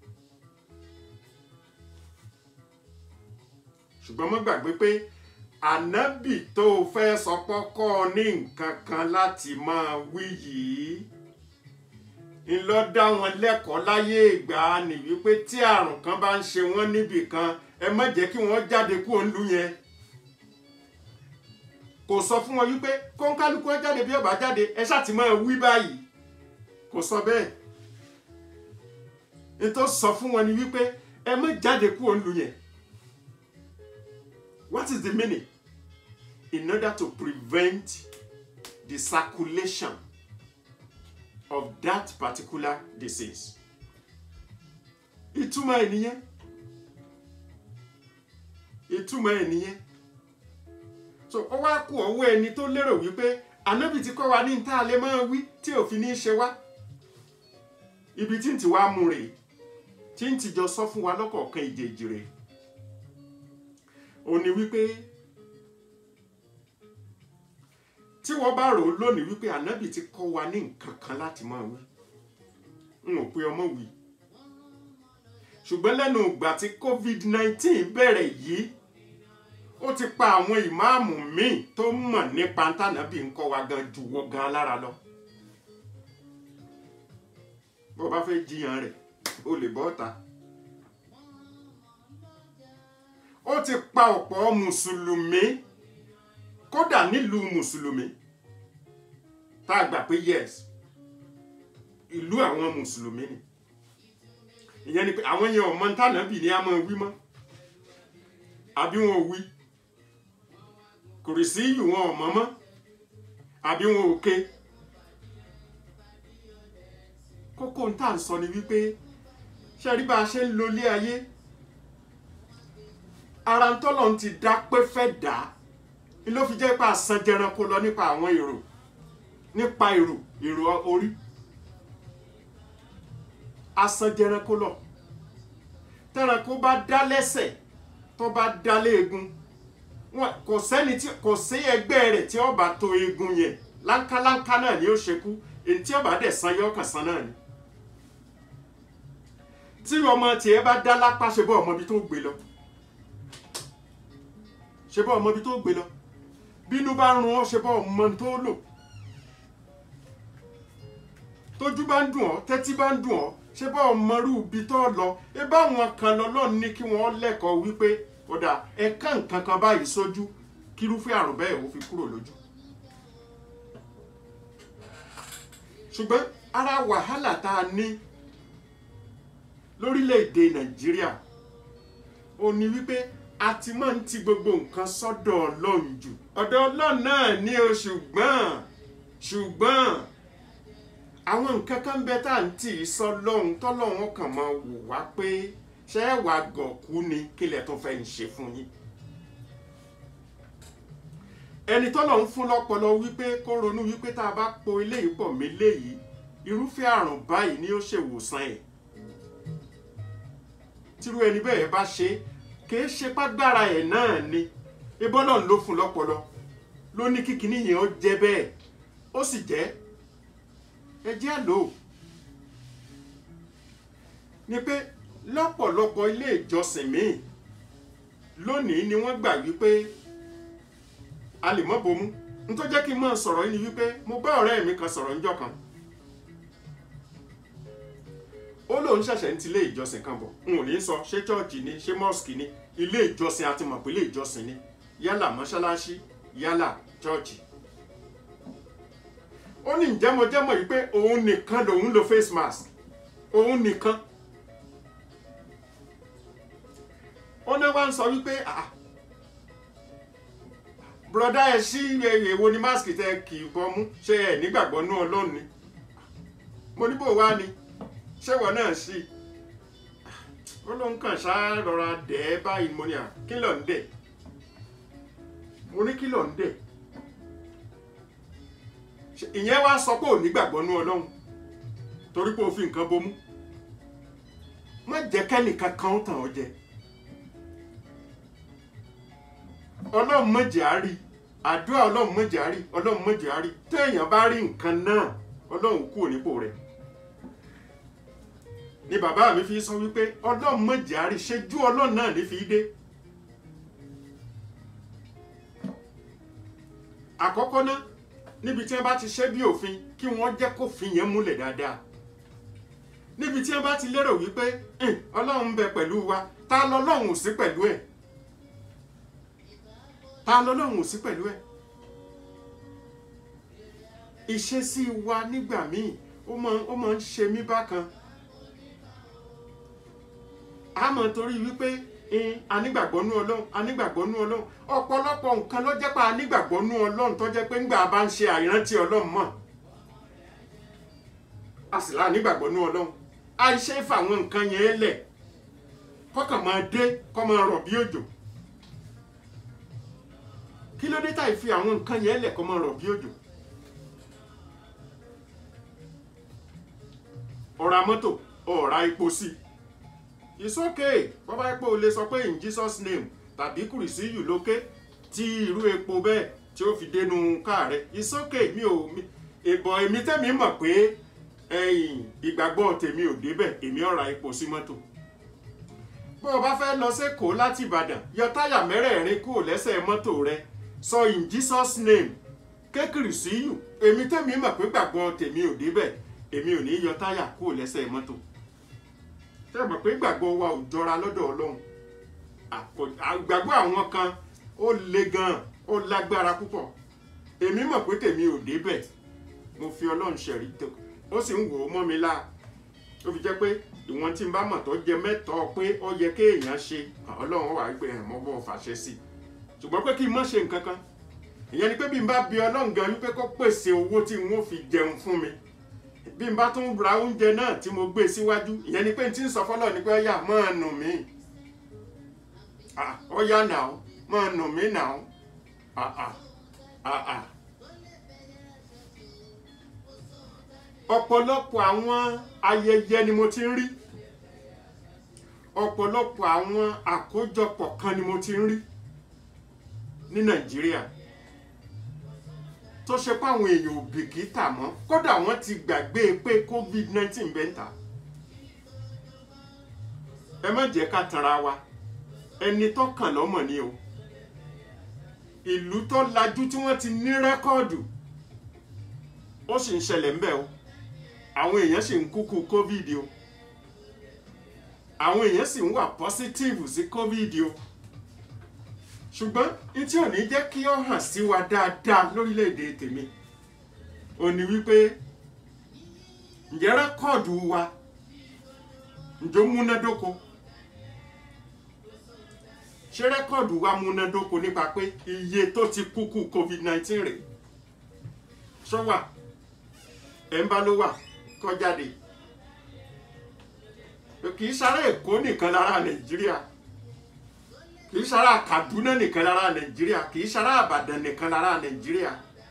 ṣùgbọ́n mo gbàgbé pé ànábì tó o fẹ́ sọ pọ́kọ́ ní nǹkan kan láti máa wí yìí ńlọ dá wọn lẹ́kọ̀ọ́ láyé ìgbà ni wípé tí àrùn kan bá ń ṣe wọ́n níbì kan ẹ má jẹ́ kí wọ́n jáde kúrò ńlú yẹn kò sọ fún wọn wípé kóńkálukú ẹ jáde bí ó bá jáde ẹ ṣáà ti máa wí báyìí kò sọ bẹ́ẹ̀ nítorí sọ fún wọn ni wípé ẹ má jáde kúrò ńlú yẹn what is the meaning in order to prevent the circulation of that particular disease ìtumọ̀ ẹ̀ nìyẹn ìtumọ̀ ẹ̀ nìyẹn so ó wá kú ọwọ́ ẹni tó lérò wípé ànábì ti kọ́ wa ní tá a lè máa wí tí òfin ní í ṣe wá ibi tí ń ti wá mú rèé tí ń ti jọ sọ fún wa lọ́kọ̀ọ̀kan ìjèjì rèé ó ní wípé tí wọ́n bá rò ó lónìí wípé ànábì ti kọ́ wa ní nǹkan kan láti máa wí n ò pe ọmọ wí ṣùgbọ́n lẹ́nu ìgbà tí covid-19 bẹ̀rẹ̀ yìí ó ti pa àwọn ìmáàmù míì tó mọ̀ nípa tànàbì ń kọ́ wa gan jù wọ́n gan lára lọ bó bá fẹ́ jiyàn rẹ̀ o lè bọ́ ta. ó ti pa ọ̀pọ̀ mùsùlùmí kódà nílùú mùsùlùmí tá a gbà pé yes ìlú àwọn mùsùlùmí ni ìyẹn ni pé àwọn yẹn ọmọ tànàbì ni a máa wí mọ́ àbí wọn ò wí kùrìsí yìí wọn ò mọ̀ mọ́ àbí wọn ò ké kókó ń tà ń sọ ni wípé ṣe rí bá a ṣe ń lo ilé ayé ara ń tọ́lọ̀ ń ti dá pé fẹ́ dá ni ló fi jẹ́ pé àsan jẹranko lọ nípa àwọn èrò nípa èrò èrò orí àsan jẹranko lọ tẹranko bá dá lẹ́sẹ̀ tó bá dá léegun wọn kò sẹ́ni tí kò sí ẹgbẹ́ rẹ̀ tí ó bá tó eegun yẹn láńkáláńká náà ni ó ṣekú èyí tí ó bá dẹ̀ san yọ kàn san náà ni tí ọmọ tiẹ̀ bá dá lápá ṣe bọ́ ọmọ ibi tó gbé lọ ṣe bọ́ ọmọ ibi tó gbé lọ bínú bá rún ọ ṣe bọ́ ọmọ tó lò tójú bá ń dùn ọ tẹ́tí bá ń dùn ọ ṣe bọ́ ọmọ rú ibi tó lọ ẹ bá wọn kan lọ lọ́ọ̀ ní kí wọ́n lẹ́kọ̀ọ́ wípé ọ̀dà ẹ̀ka nǹkan kan báyìí sójú kírúfẹ́ àrùn bẹ́ẹ̀ ó fi kúrò lójú. ṣùgbọ́n ara wàhálà tá a ní lórílẹ̀‐èdè nàìjíríà ó ní wípé a ti máa ń ti gbogbo nǹkan sọ́dọ̀ ọlọ́run jù ọ̀dọ̀ ọlọ́run náà ní o ṣùgbọ́n ṣùgbọ́n àwọn nǹkan kan bẹ tá à ń tì í sọ lọ́hùn tọ́lọ́hún kàn máa wò wá pé ṣé ẹ wàá gọ̀kú ni kílẹ̀ tó fẹ́ ń ṣe fún yín ẹni tọ́lọ̀ ń fún lọ́pọlọ wípé kó ronú wípé tá a bá po eléyìí pọ̀ mí léyìí irúfẹ́ àrùn báyìí ni ó ṣèwòsàn ẹ̀ tírú ẹni bẹ́ẹ̀ bá ṣe kì í ṣe págbára ẹ̀ náà ni ibọ́lọ̀ ló fún lọ́pọlọ ló ní kíkiní yẹn ó jẹ́ bẹ́ẹ̀ ó sì jẹ́ ẹ jẹ́ àlò ni pé lọ́pọ̀lọpọ̀ ilé ìjọsìn míì lónìí ni wọ́n gbà wípé a lè mọ́ bomú n tó jẹ́ kí n máa sọ̀rọ̀ yìí ni wípé mo bá ọ̀rẹ́ mi kan sọ̀rọ̀ níjọ́ kan ó lóun ṣẹ̀ṣẹ̀ ń ti ilé ìjọsìn kan bọ̀ n ò ní sọ ṣé chọ́ọ̀chì ni ṣé mọ́ọ̀sì ni ilé ìjọsìn àti mọ̀ pé ilé ìjọsìn ni yálà mọ́ṣáláṣí yálà chọ́ọ̀chì ó ní ìjẹ́mọ̀jẹ́mọ̀ yìí pé òun nìkan lòun lo face mask òun nìkan ó ní wá ń sọ wípé ah broda ẹ sí èwo ni mask tẹ kì í bọmú ṣé ẹ nígbàgbọ́ nú ọlọ́run ni mo ní bò wá ni ṣé wọ́n náà sí ó ló ń kàn ṣá rọra dẹ̀ ẹ́ báyìí mo ní à kí ló ń dẹ̀ mo ní kí ló ń dẹ̀ Ṣé ìyẹn wá sọ pé ò nígbàgbọ́ nú ọlọ́run torí pé o fi nǹkan bomú má jẹ́ kẹ́nìkan kan ó tàn ọ́ jẹ ọlọ́run mọ̀jẹ̀ á rí àdúrà ọlọ́run mọ̀jẹ̀ á rí ọlọ́run mọ̀jẹ̀ á rí téèyàn bá rí nǹkan náà ọlọ́run kúrò nípò rẹ̀ ni bàbá mi fi sọ wípé ọlọ́run mọ̀jẹ̀ á rí ṣẹ́jú ọlọ́run náà ní fi dé àkọ́kọ́ náà níbi tí wọ́n bá ti ṣe bí òfin kí wọ́n jẹ́ kófin yẹn múlẹ̀ dáadáa níbi tí wọ́n bá ti lérò wípé "Hìn, ọlọ́run ń bẹ pẹ̀lú wa ta lọ́lọ́run ò sí pẹ̀lú ẹ̀ ta lọ́lọ́run ò sí pẹ̀lú ẹ̀ ìṣesí wa nígbà míì ó máa ó máa ń ṣe mí bákan a mọ̀ torí wípé "Hìn, anígbàgbọ́ nú ọlọ́run anígbàgbọ́ nú ọlọ́run ọ̀pọ̀lọpọ̀ nǹkan ló jẹ́ pé anígbàgbọ́ nú ọlọ́run tó jẹ́ pé ńgbà bá ń ṣe àìrántí ọlọ́run mọ̀ a sì láà nígbàgbọ́ nú ọlọ́run àìṣe fàwọn nǹkan yẹn lẹ̀ kọ́kàn máa dé kọ́ máa rọ̀ bí òjò kí ló dé táì fi àwọn nǹkan yẹn lẹ̀ kọ́ máa rọ̀ bí òjò ọ̀rá mọ́tò ọ̀rá epo sí it's okay bọ́bá epo lè sọ pé in Jesus name tàbí kùrìsíyù lókè tí irú epo bẹ́ẹ̀ tí ó fi dénú káà rẹ̀ it's okay mi ò mi ìbọ̀ èmi tẹ́mi mọ̀ pé ẹ̀yìn ìgbàgbọ́ tèmi ò débẹ̀ èmi ọ̀rá epo sí mọ́tò bó o bá fẹ́ lọ sẹ́kọ̀ọ́ láti Ìbàdàn yọ táyà mẹ́rẹ̀ẹ̀rin kúrò lẹ́sẹ̀ mọ́tò rẹ sọ in Jesus name kékeré síyù èmi tẹ́mi mọ̀ pé gbàgbọ́ tèmi ò débẹ̀ èmi ò ní yọ táyà kúrò lẹ́sẹ̀ mọ́tò ṣé ẹ mọ̀ pé gbàgbọ́ wa ò jọra lọ́dọ̀ Ọlọ́run àkọ- àgbàgbọ́ àwọn kan ó le gan ó lágbára púpọ̀ èmi mọ̀ pé tèmi ò débẹ̀ mo fi Ọlọ́run ṣẹ̀rí tó ó sì ń wò ó mọ́ mi láà ó fi jẹ́ pé ìwọ̀n tí n bá mọ̀ tó jẹ mẹ́tọ́ pé ó yẹ kéèyàn ṣe Ọlọ́run wà gbé hàn mọ́ bọ́ fàṣẹ sí i ṣùgbọ́n pé kí n má ṣe nǹkan kan ìyẹn ni pé bí n bá bi Ọlọ́run gan wípé kó pèsè owó tí n ó fi jẹun fún mi bí n bá tún ra oúnjẹ náà tí mo gbé síwájú ìyẹn ni pé n ti ń sọ fọlọ́ ni pé ọyà máa nù mí Ah, ọyà nà ó máa nù mí nà ó Ah, ah, ah, ah. ọ̀pọ̀lọpọ̀ àwọn ayẹyẹ ni mo ti ń rí ọ̀pọ̀lọpọ̀ àwọn àkójọpọ̀ kan ni mo ti ń rí ní Nàìjíríà tó ṣe pé àwọn èèyàn ò bìkítà mọ́ kódà wọ́n ti gbàgbé pé COVID-19 bẹ́ẹ̀ ń ta ẹ má jẹ́ ká tanra wa ẹni tó kàn lọ́mọ ni o ìlú tó lajú tí wọ́n ti ní rẹ́kọ́ọ̀dù ó sì ń ṣẹlẹ̀ ń bẹ̀ o àwọn èèyàn sì ń kúkú covid o àwọn èèyàn sì ń wà positive sí covid o ṣùgbọ́n ní tí ò ní jẹ́ kí ó hàn sí wa dáadáa lórílẹ̀‐èdè tèmi ò ní wípé ǹjẹ́ rẹ́kọ̀dù wa ǹjọ́ múnádóko ṣé rẹ́kọ̀dù wa múnádóko nípa pé iye tó ti kúkú covid-19 rẹ̀ ṣọ́wà ẹ̀ ń bá ló wà kó jáde kì í sára èkó nìkan lára nàìjíríà kì í sára kaduna nìkan lára nàìjíríà kì í sára àbàdàn nìkan lára nàìjíríà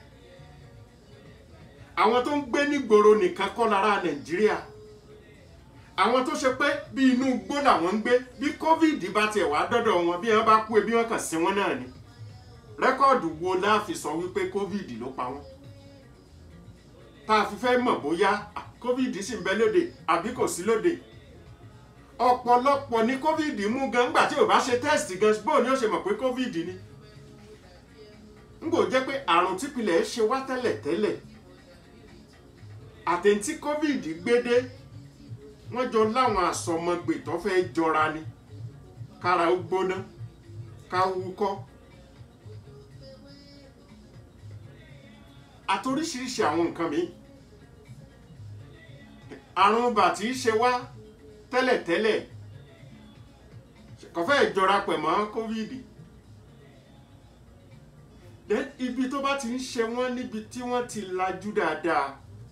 àwọn tó ń gbé nígboro nìkan kọ́ lára nàìjíríà àwọn tó ṣe pé bí inú igbó làwọn ń gbé bí covid bá tiẹ̀ wá dọ́dọ̀ wọn bí wọ́n bá kú ebi wọn kàn sí wọn náà ni rẹ́kọ̀dù wo la fi sọ wípé covid ló pa wọ́n tá a fi fẹ́ mọ̀ bóyá ah, covid sì ń bẹ lóde àbí kò sí lóde ọ̀pọ̀lọpọ̀ ní covid mú gan ńgbà tí ò bá ṣe test gan bóò ni ó ṣe mọ̀ pé covid ni ngbò jẹ́ jẹ́ pé àrùn típìlẹ̀ ṣe wá tẹ́lẹ̀ tẹ́lẹ̀ àtẹ̀ntí covid gbédé wọ́n jọ láwọn àsọmọgbè tó fẹ́ jọra ni kára ó gbóná ká wúkọ́ àtoríṣiríṣi àwọn nǹkan mi àrùn bàtí ṣe wá tẹ́lẹ̀tẹ́lẹ̀ kò fẹ́ jọra pẹ̀ mọ́ covid then ibi tó bá ti ń ṣe wọ́n níbi tí wọ́n ti lajú dáadáa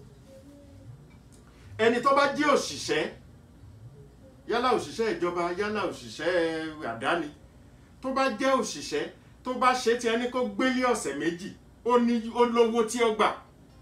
ẹni tó bá jẹ́ òṣìṣẹ́ yálà òṣìṣẹ́ ìjọba yálà òṣìṣẹ́ àdáni tó bá jẹ́ òṣìṣẹ́ tó bá ṣe tí ẹni kó gbélé ọ̀sẹ̀ méjì ó ní ó lówó tí ó gbà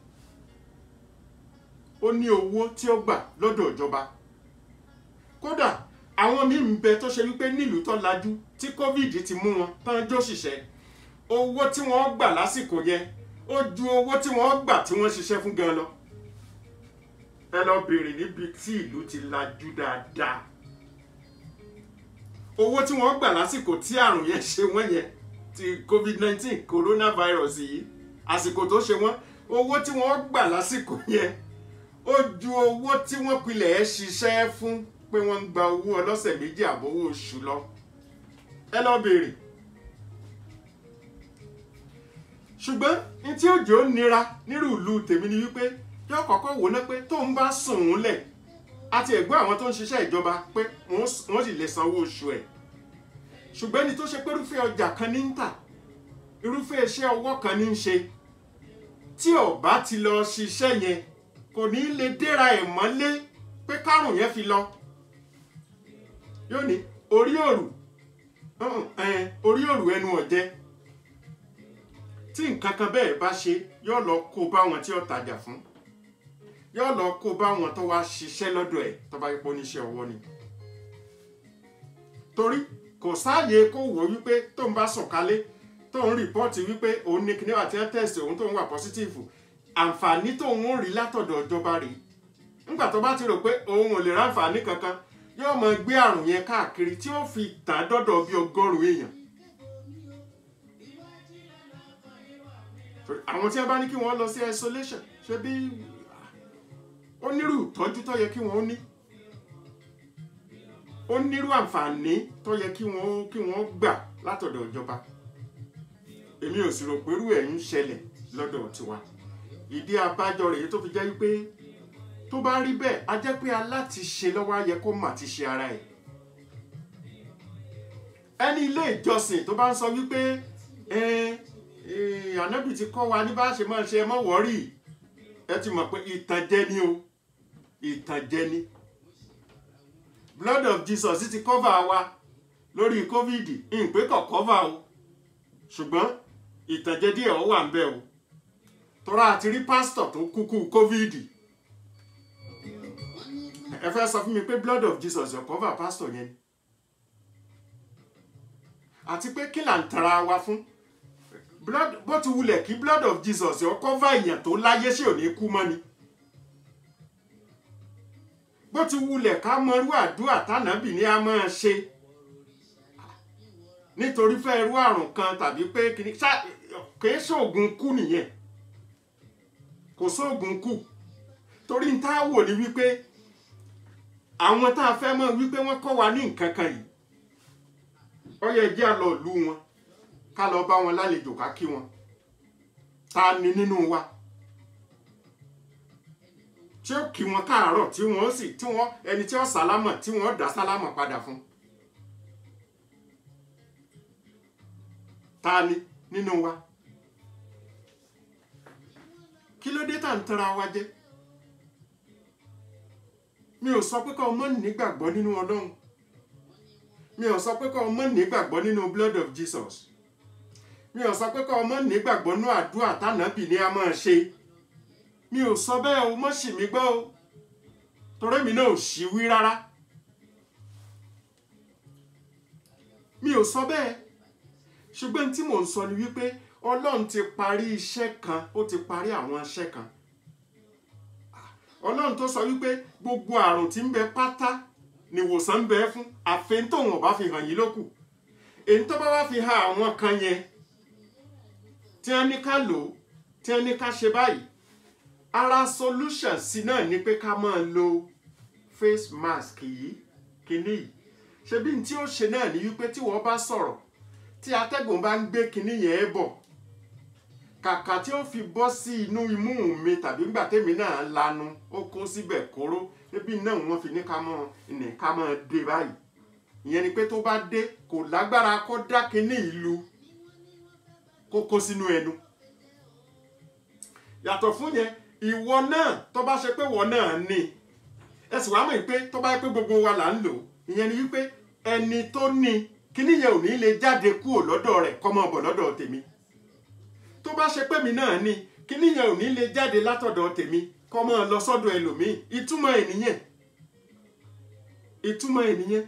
ó ní owó tí ó gbà lọ́dọ̀ ìjọba kódà àwọn míì ń bẹ tó ṣe wípé nílùú tó lajú tí covid ti mú wọn tán jóṣìṣẹ́ owó tí wọ́n gbà lásìkò yẹn ó ju owó tí wọ́n gbà tí wọ́n ṣiṣẹ́ fún gan lọ ẹ lọ béèrè níbi tí ìlú ti lajú dáadáa owó tí wọ́n gbà lásìkò tí àrùn yẹn ṣe wọ́n yẹn ti covid-19 coronavirus yìí àsìkò tó ṣe wọ́n owó tí wọ́n gbà lásìkò yẹn ó ju owó tí wọ́n pilẹ̀ ẹ́ ṣiṣẹ́ fún pé wọ́n ń gba owó ọlọ́sẹ̀ méjì àbówó oṣù lọ ẹ lọ béèrè ṣùgbọ́n ní tí òjò nira nírú ìlú tèmi ni wípé yóò kọ́kọ́ wò ná pé tóun bá sùn ún lẹ̀ àti ẹ̀gbọ́n àwọn tó ń ṣiṣẹ́ ìjọba pé wọ́n sì lè sanwó oṣù ẹ̀ ṣùgbọ́n ẹni tó ṣe pé irúfẹ́ ọjà kan ní ń tà irúfẹ́ iṣẹ́ ọwọ́ kan ní ń ṣe tí ó bá ti lọ ṣiṣẹ́ yẹn kò ní lè déra ẹ̀ mọ́lé pé kárùn yẹn fi lọ yóò ní orí òrù orí òrù ẹnu ọ̀jẹ́ tí nǹkan kan bẹ́ẹ̀ bá ṣe yóò lọ kó bá wọn tí ó tajà fún yóò lọ kó bá wọn tó wá ṣiṣẹ́ lọ́dọ̀ ẹ̀ tó bá yẹ pé oníṣẹ́ ọwọ́ ni torí kò sáàyè kó wò wípé tó ń bá sọ̀kalé tó ń rìpọ́ọ̀tì wípé òun ní kíní àti tẹ́sì òun tó ń wà pọ́sítìfù àǹfààní tó ń rí látọ̀dọ̀ ìjọba rèé nígbà tó bá ti rò pé òun ò lè ráǹfààní kankan yóò máa gbé àrùn yẹn káàkiri tí ó fi tàn dọ́dọ̀ bí ọgọ́rùn-ún èèyàn àwọn tí a bá ní kí wọ́n lọ sí isolation ṣe bí ó nírú ìtọ́jú tó yẹ kí wọ́n ní ó nírú àǹfààní tó yẹ kí wọ́n kí wọ́n gbà látọ̀dọ̀ ìjọba èmi ò sì rò pé irú ẹ̀ ń ṣẹlẹ̀ lọ́dọ̀ tiwa ìdí abájọ rèé tó fi jẹ́ wípé tó bá rí bẹ́ẹ̀ a jẹ́ pé alátiṣe lọ́wọ́ á yẹ kó mà ti ṣe ara ẹ̀ ẹni ilé ìjọsìn tó bá ń sọ wípé ànábì ti kọ́ wa ní bá ṣe máa ṣe ẹ mọ́ wọ́rì ẹ ti mọ̀ pé ìtànjẹ ni o ìtànjẹ ni blood of jesus ti cover wa lórí covid ìpè kọ̀ cover o ṣùgbọ́n ìtànjẹ díẹ̀ ó wà ń bẹ̀ o tọ́ra àti rí pásítọ̀ tó kúkú covid ẹ fẹ́ sọ fún mi pé blood of jesus yóò cover pásítọ̀ yẹn ni àti pé kí là ń tara wa fún blood bó ti wulẹ̀ kí blood of jesus yóò cover èèyàn tó láyé sí òní kú mọ́ ni bó ti wulẹ̀ ká mọrú àdúrà tánàbì ni a máa ṣe nítorí fẹ́ irú àrùn kan tàbí pé kìíní kìí ṣoògùn kú nìyẹn kò sóògùn kú torí ń tá a wò ní wípé àwọn tá a fẹ́ mọ̀ wípé wọ́n kọ́ wa ní nǹkan kan yìí ó yẹ jẹ́ àlọ́ ìlú wọn ká lọ bá wọn lálejò ká kí wọn ta ni nínú wa tí ó kí wọn káàárọ̀ tí wọ́n sì tí wọ́n ẹni tí ó sálámọ̀ tí wọ́n dá sálámọ̀ padà fún ta ni nínú wa kí ló dé tá à ń tara wa jẹ mi ò sọ pé kọ́ ọmọ nígbàgbọ́ nínú ọlọ́run mi ò sọ pé kọ́ ọmọ nígbàgbọ́ nínú blood of jesus mi ò sọ pé kọ́ ọmọ nígbàgbọ́ nínú àdúrà tánàbì ni a máa ṣe mi ò sọ bẹ́ẹ̀ o mọ́ sì mí gbọ́ o torí mi náà ò sì wí rárá mi ò sọ bẹ́ẹ̀ ṣùgbọ́n tí mò ń sọ ni wípé ọlọ́run ti parí iṣẹ́ kan ó ti parí àwọn iṣẹ́ kan ọlọ́run tó sọ wípé gbogbo àrùn tí ń bẹ pátá nìwòsàn ń bẹ fún àfẹn tóun ọba fi hàn yín lókù èyí tó bá wá fi hàn àwọn kan yẹn tí wọ́n ní ká lò ó tí wọ́n ní ká ṣe báyìí ara solution sí náà ni pé ká máa lo face mask yìí kíní yìí ṣebí tí ó ṣe náà ni wípé tí wọ́n bá sọ̀rọ̀ tí atẹ́gùn bá ń gbé kíní yẹn bọ̀ kàkà tí ó fi bọ́ sí inú imú mi tàbí ńgbà tèmi náà lanu ó kó síbẹ̀ kóró ebi náà wọ́n fi ní ká mọ́ ní ká mọ́ dé báyìí ìyẹn ni pé tó bá dé kò lágbára kó dá kíní ìlú kó kó sínú ẹnu yàtọ̀ fún yẹn ìwọ náà tó bá ṣe pé wọ́n náà ní ẹ sì wá mọ̀ pé tó bá yẹ pé gbogbo wa là ń lò ìyẹn ni wípé ẹni tó ní kíní yẹn ò ní lè jáde kúrò lọ́dọ̀ rẹ̀ kó máa bọ̀ lọ́dọ̀ tèmi tó bá ṣe pé mi náà ní kíní yẹn ò ní lè jáde látọ̀dọ̀ tèmi kó máa lọ sọ́dọ̀ ẹlòmíì ìtumọ̀ ẹ̀ nìyẹn ìtumọ̀ ẹ̀ nìyẹn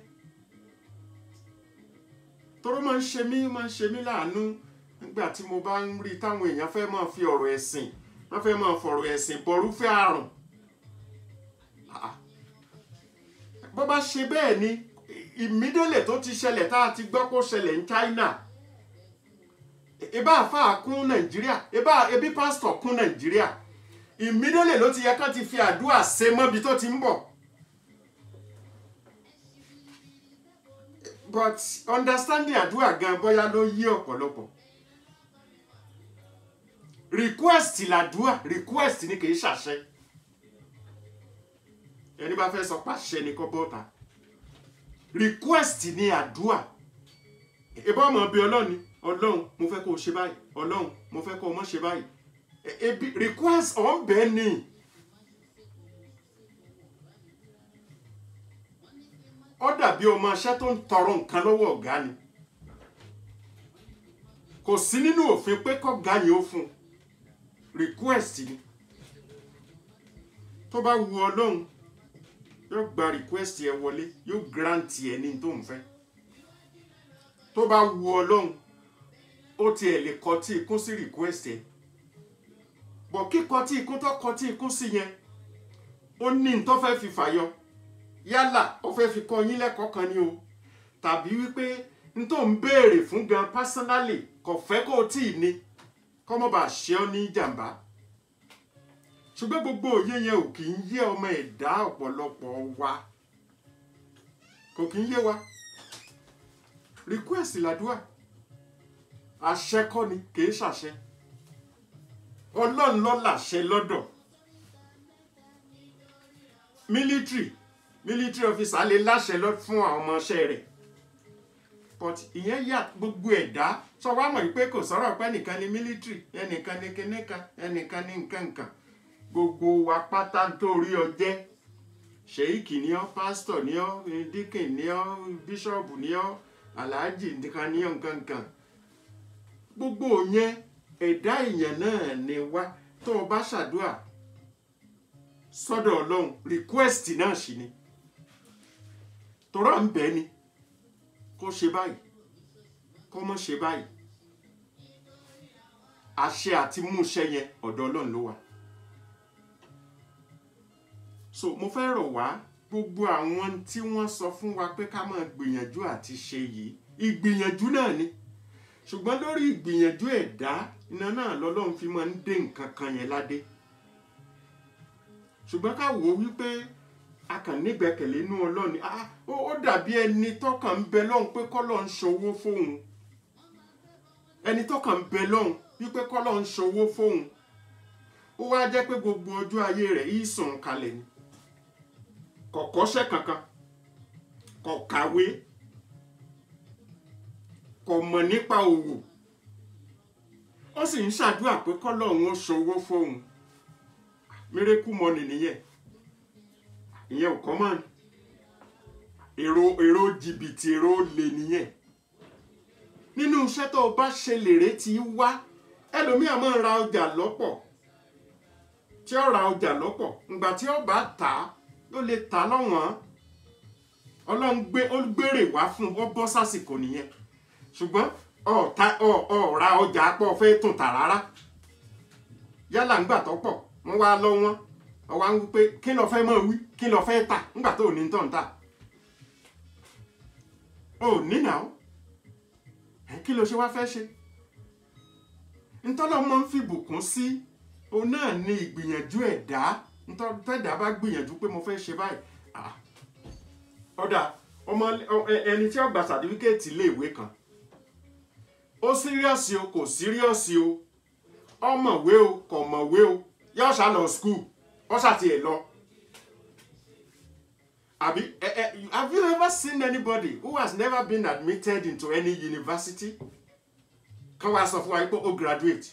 tọ́rọ máa ń ṣe mí máa ń ṣe mí láàánú nígbà tí mo bá ń rí táwọn èèyàn fẹ́ máa fi ọ̀rọ̀ ẹ̀sìn wọ́n fẹ́ máa fọ̀rọ̀ ẹ̀sìn bọ̀rúfẹ́ àrùn Ah. bó bá ṣe bẹ́ẹ̀ ni ìmídélè tó ti ṣẹlẹ̀ tá a ti gbọ́ kó ṣẹlẹ̀ ní China ebá àfáà kún Nàìjíríà ebá ebi pásítọ̀ kún Nàìjíríà ìmídélè ló ti yẹ ká ti fi àdúrà ṣe mọ́bi tó ti ń bọ̀ but understanding àdúrà gan bóyá ló yí ọ̀pọ̀lọpọ̀ request làdúrà request ni kì í ṣàṣẹ ẹni bá fẹ́ sọ pàṣẹ ni kọ́ bọ́ta request ni àdúrà ìbá ọmọ bíi ọlọ́ni ọlọ́run mo fẹ́ kó o ṣe báyìí ọlọ́run mo fẹ́ kó o mọ̀ ṣe báyìí E- ebi request ọ̀nbẹ ni ó dàbí ọmọ aṣẹ́ tó ń tọrọ nǹkan lọ́wọ́ ọ̀gá ni kò sí nínú òfin pé kọ́gá yẹn ó fún un request ni tó bá wu ọlọ́run yóò gba request ẹ wọlé yóò grant ẹ ní tó ń fẹ́ tó bá wu ọlọ́run ó tiẹ̀ lè kọ tí ikún sí request ẹ bọ̀ kíkọ tí ikún tó kọ tí ikún sí yẹn ó ní n tó fẹ́ fi fàyọ yálà ó fẹ́ fi kọ yín lẹ́kọ̀ọ́ kan ni o tàbí wípé n tó ń béèrè fún gan personally kò fẹ́ kó o tí ì ní kọ́ mọ́ bá ṣe ọ́ ní jàǹbá ṣùgbọ́n gbogbo òye yẹn ò kì í yé ọmọ ẹ̀dá ọ̀pọ̀lọpọ̀ wa kò kì í yé wa request làdúrà àṣẹ kọ́ ni kì í ṣàṣẹ ọlọ́run ló làṣẹ lọ́dọ̀ military military officer lè láṣẹ lọ fún àwọn ọmọọṣẹ́ rẹ̀ but ìyẹn yà gbogbo ẹ̀dá sọ wá mọ̀ pé kò sọ̀rọ̀ pé ẹnìkan ni military ẹnìkan ni kinníkan ẹnìkan ni nkankan gbogbo wa pátá nítorí ọjẹ́ ṣèyíkì ni ọ́ pásítọ̀ ni ọ́ díkìn ni ọ́ bíṣọ̀bù ni ọ́ aláàjì nìkan ni ọ́ nkankan gbogbo yẹn ẹ̀dá èèyàn náà ni wá tó o bá ṣàdúrà sọ́dọ̀ ọlọ́run request náà sì ni tọ́rọ̀ ń bẹ ni kó ṣe báyìí kó mọ́ ṣe báyìí àṣẹ àti múṣẹ yẹn ọ̀dọ̀ ọlọ́run ló wà so mo fẹ́ rọ̀ wá gbogbo àwọn tí wọ́n sọ fún wa pé ká máa gbìyànjú àti ṣe yìí ìgbìyànjú náà ni ṣùgbọ́n lórí ìgbìyànjú ẹ̀dá iná náà lọ́lọ́run fi máa ń dé nǹkan kan yẹn ládé ṣùgbọ́n ká wò ó wípé a kàn nígbẹ́kẹ̀lé inú ọlọ́run ah ó ó dàbí ẹni tọ́kàn ń bẹ lọ́hùn pé kọ́lọ́ ń ṣòwò fóun ẹni tọ́kàn ń bẹ lọ́hùn wípé kọ́lọ́ ń ṣòwò fóun ó wá jẹ́ pé gbogbo ọjọ́ ayé rẹ̀ yìí sùn kalẹ̀ ni kò kọ́ṣẹ́ kankan kò kàwé kò mọ̀ nípa òwò ó sì ń ṣàdúrà pé kọ́lọ́ òun ó ṣòwò fóun mírèkù mọ́nì nìyẹn ìyẹn ò kọ́ mọ́ ni èrò èrò jìbìtì èrò olè nìyẹn nínú iṣẹ́ tó o bá ṣe lèrè tí í wá ẹlòmíà máa ń ra ọjà lọ́pọ̀ tí ó ra ọjà lọ́pọ̀ ǹgbà tí ó bá tà á ló lè tà á lọ́wọ́n ọlọ́run gbé ó gbèrè wá fún un ó bọ́ sásìkò nìyẹn ṣùgbọ́n ọ̀ta ọ̀ra ọjà pọ̀ fẹ́ tún tà rárá yálà ńgbà tó pọ̀ wọ́n wá lọ wọ́n ọwọ́ ń wí pé kí ló fẹ́ mọ̀ wí kí ló fẹ́ tà ńgbà tó ní tọ̀ ń tà ò ní nà ó ẹ kí ló ṣe wá fẹ́ ṣe ntọ́lọ́mọ ń fìbùkún sí òun náà ní ìgbìyànjú ẹ̀dá ntọ́- tẹ́dá bá gbìyànjú pé mo fẹ́ ṣe báyìí ah, ọ̀dà ọmọ ọ- ẹ- ẹni tí ó gba sàtífíkẹ́ẹ̀tì iléèwé kan ó síríọ̀sì o kò síríọ̀sì o ọmọwé o kò mọ̀wé o yóò ṣá lọ skul ó ṣàti ẹ̀ lọ. àbí ẹ ẹ have you ever seen anybody who has never been admitted into any university kan wá sọ fún wa pé ó graduate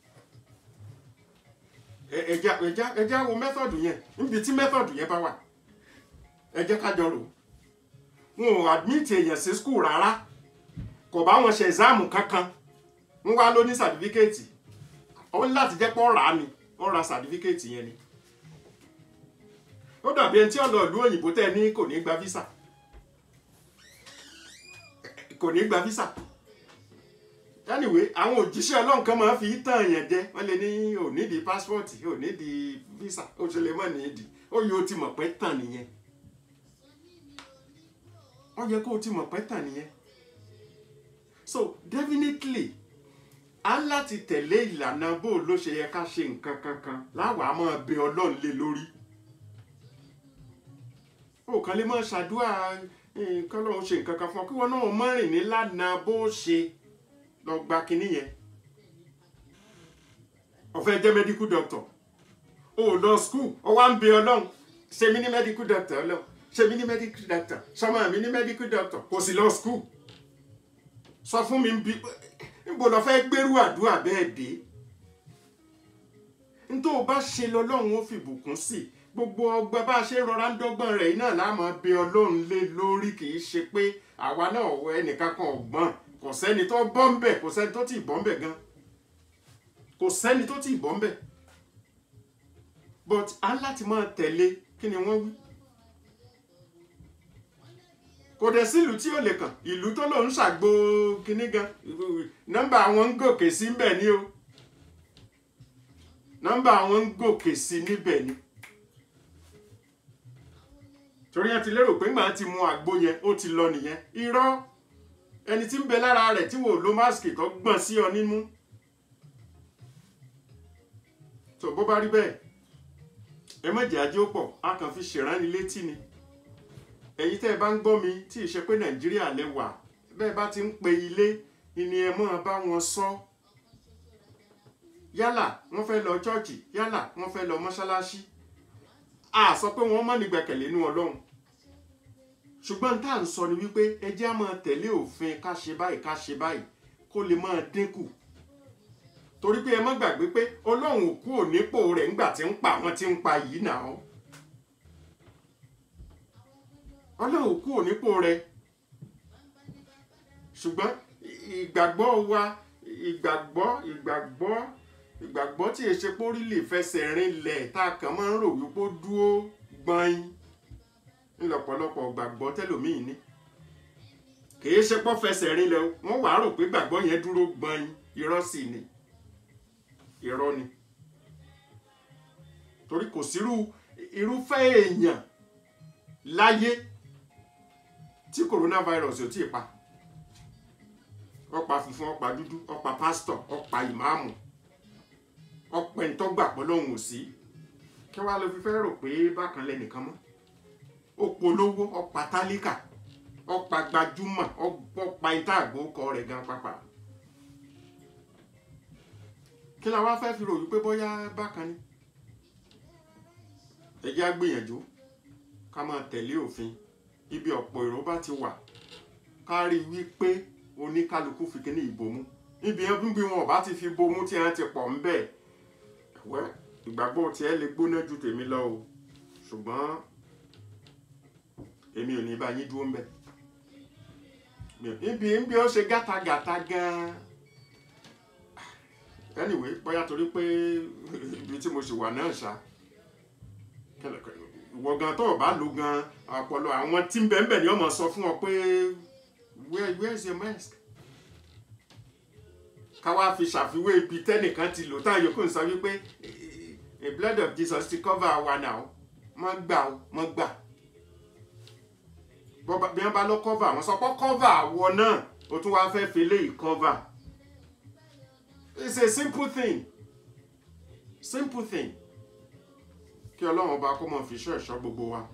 ẹ ẹ jẹ́ ẹ jẹ́ ẹ jẹ́ wo method yẹn níbi tí method yẹn bá wà ẹ jẹ́ ká jọ rò ó wọn ò admit èèyàn sí skul rárá kò bá wọn ṣe exam kankan wọn wá ló ní sàtífíkẹ́ẹ̀tì ó ní láti jẹ́ pé ó rà á ni ó ra sàtífíkẹ́ẹ̀tì yẹn ni ó dàbí ẹni tí ó lọ ìlú òyìnbó tẹ́ ní kò ní gba visa kò ní gba visa anyway àwọn òjíṣẹ́ ọlọ́run kan máa fi tàn yẹn jẹ wọ́n lè ní ò nídìí passport ò nídìí visa ó ṣe lè mọ̀ nídìí ó yẹ ó ti mọ̀ pé tàn nìyẹn ó yẹ kó o ti mọ̀ pé tàn nìyẹn so definitely a ń láti tẹ̀lé ìlànà bó ló ṣe yẹ ká ṣe nǹkan kankan láwàá máa bẹ ọlọ́run lé lórí ó kàn lè máa ṣàdúrà nǹkan lọ́run ṣe nǹkan kan fún ọ kí wọn náà má rìn ní lánàá bó ṣe lọ gba kinní yẹn ó fẹ́ jẹ́ medical doctor ó lọ school ó wá ń bẹ ọlọ́run ṣe mí ní medical doctor ọlọ́run ṣe mí ní medical doctor sọmọ mi ní medical doctor kò sì lọ school sọ fún mi bí níbo lọ fẹ́ gbérú àdúrà bẹ́ẹ̀ dé nítorí o bá ṣe lọ́lọ́run ó fi bùkún sí gbogbo ọgbà bá a ṣe rọra ń dọ́gbọ́n rẹ̀ iná láàmú bẹ ọlọ́run lé lórí kì í ṣe pé àwa náà wọ ẹnìkan kan ọ̀gbọ́n kò sẹ́ni tó bọ́ ń bẹ̀ kò sẹ́ni tó tì bọ́ ń bẹ̀ gan kò sẹ́ni tó tì bọ́ ń bẹ̀ but a ń láti máa tẹ̀lé kí ni wọ́n wí kò dẹ̀ sí ìlú tí ò lè kàn ìlú tó lòún ṣàgbo kinní gan nọ́mbà àwọn ń gòkè sí níbẹ̀ ni o nọ́mbà àwọn ń gòkè sí níbẹ̀ ni torí wọn ti lérò pé ńgbà tí mu àgbo yẹn ó ti lọ nìyẹn irọ́ ẹni tí ń bẹ lára rẹ̀ tí wò ló máàsì tó gbọ̀n sí ọ nínú tó bó bá rí bẹ́ẹ̀ ẹ má jẹ́ ajé ó pọ̀ a kàn fi ṣèránnilétí ni ẹ̀yin tẹ́ ẹ bá ń gbọ́ mi tí ì ṣe pé nàìjíríà lẹ wà bẹ́ẹ̀ bá ti ń pe ilé ni ẹ máa bá wọn sọ yálà wọ́n fẹ́ lọ chọ́ọ̀chì yálà wọ́n fẹ́ lọ mọ́ṣáláṣí a sọ pé wọ́n má ní gbẹ̀kẹ̀lé nínú ọlọ́run ṣùgbọ́n tá à ń sọ ni wípé ẹ jẹ́ á máa tẹ̀lé òfin ká ṣe báyìí ká ṣe báyìí kó lè máa dínkù torí pé ẹ má gbàgbé pé ọlọ́run ò kúrò nípò rẹ̀ ńgbà tí ń pa àwọn tí ń pa yìí náà ọlọ́run kúrò nípò rẹ̀ ṣùgbọ́n ìgbàgbọ́ wa ìgbàgbọ́ ìgbàgbọ́ ìgbàgbọ́ tí èṣe pórí lè fẹsẹ̀ rinlẹ̀ tá a kàn máa ń rò wípé ó dúró gbọ́n ńlọ́pọ̀lọpọ̀ gbàgbọ́ tẹ́lòmíì ní kìí ṣe pọ́ fẹsẹ̀ rinlẹ̀ o wọ́n wàá rò pé gbàgbọ́ yẹn dúró gbọ́n irọ́ sì ni irọ́ ni torí kò sírú irúfẹ́ èèyàn láyé tí coronavirus ò tí ì pa ọ̀pá funfun ọ̀pá dúdú ọ̀pá pásítọ̀ ọ̀pá ìmáàmù ọ̀pẹ̀ ntọ́gbà pọ́lọ́hún ò sí kí wàá lọ fi fẹ́ rò pé bákan lẹ́nìkan mọ́ ó polówó ọ̀pá tálíkà ọ̀pá gbajúmọ̀ ọ̀pá ìta àgbókọ rẹ̀ gan pápá kí la wá fẹ́ fi rò wípé bóyá bákan ni ẹ jẹ́ á gbìyànjú ká máa tẹ̀lé òfin ibi ọ̀pọ̀ èrò bá ti wà ká rí i wípé oníkálukú fi kíní ìbomú ibi yẹn bí wọn ò bá ti fi bomú tí wọn ti pọ̀ ń bẹ̀ wẹ́ ìgbàgbọ́ tiẹ̀ lè gbóná ju tèmi lọ o ṣùgbọ́n èmi ò ní bá yín dúró ń bẹ̀ ibi ibi ó ṣe gátagàta gan-an anyway bóyá torí pé ibi tí mo ṣì wà náà ṣá ìwọ gan tó o bá lò gan ọpọlọ àwọn tí ń bẹ̀ẹ̀ ni wọ́n máa sọ fún ọ pé where where is your mask ká wá fi ṣàfiwé ibi tẹ́nìkan ti lò táwọn yòókù ń sọ wípé a blood of Jesus ti cover wa now mọ́ gbà ó mọ́ gbà bí wọ́n bá lọ cover àwọn sọ pé cover àwọ̀ náà o tún wáá fẹ́ fi eléyìí cover it's a simple thing simple thing kí ọlọ́run ọba kó mọ̀ fi ṣọ́ ẹ̀ṣọ́ gbogbo wa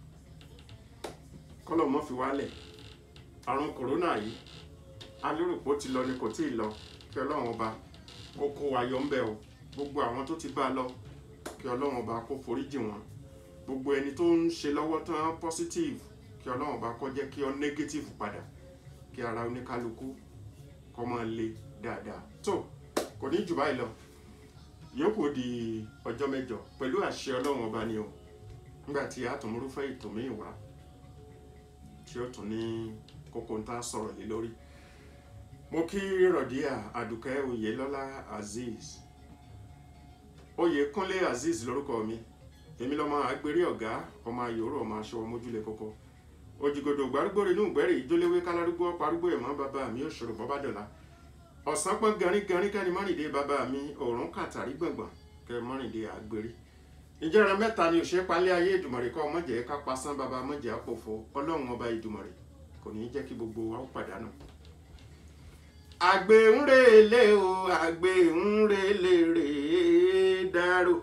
kọ́lọ̀ mọ́ fi wálẹ̀ àrùn kòrónà yìí alérùpọ̀ ti lọ ni kò tí ì lọ kí ọlọ́run ọba kó kó wa yọ ńbẹ o gbogbo àwọn tó ti bá a lọ kí ọlọ́run ọba kó foríjì wọn gbogbo ẹni tó ń ṣe lọ́wọ́ tán positive kí ọlọ́run ọba kó jẹ́ kí ọ negative padà kí ara oníkálukú kó máa le dáadáa tó kò ní jù báyìí lọ yòókù di ọjọ́ mẹ́jọ pẹ̀lú àṣẹ ọlọ́run ọba ni o nígbà tí a tún múrúfẹ́ ètò míì wá tí ó tún ní kókó ń tá sọ̀rọ̀ lé lórí mo kí rọ̀díà àdùkẹ́ oyèlọ́lá azeez oyèkúnlé azeez lórúkọ mi èmi lọ́mọ àgbèrè ọ̀gá ọmọ ayòrò ọmọ aṣọ ọmọjúlé kókó òjìgòdò gbárùgbòrè inú ìgbẹ́rì ìjólewé kálárúgbó parúgbó ẹ̀mọ́ bàbá mi òṣòro bọ́bádọ́lá ọ̀sán pọ́n garígarí kẹ́ni mọ́rìndé bàbá mi òórùn kàtàrí gbọ̀ngbọ̀n kẹ́ mọ́rìndé àgbèrè ìjẹ́ran mẹ́ta ni òṣèré palẹ́ ayé ìdùmọ̀rẹ́ kọ́ ọmọjẹ́ ká pasán bàbá ọmọjẹ́ àpòfo ọlọ́run ọba ìdùmọ̀rẹ́ kò ní í jẹ́ kí gbogbo wa ó pàdánù. àgbẹ̀ ń relé o àgbẹ̀ ń relé rèé dárò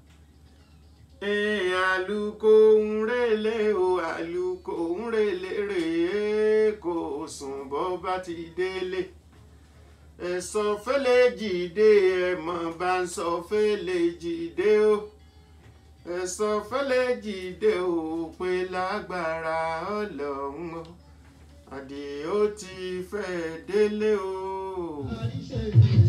Ee, àlùkò ń relé o àlùkò ń relé rèé kò sùn bọ́ bá ti délé ẹ̀sọ́ fẹ́lẹ́ jìde ẹ̀mọ́ bá ń sọ fẹ́lẹ́ jìde o ẹ̀sọ́ fẹ́lẹ́ jìde o pé lágbára ọlọ́run o àdìó ti fẹ́ délé o. àríṣẹ́ ìlú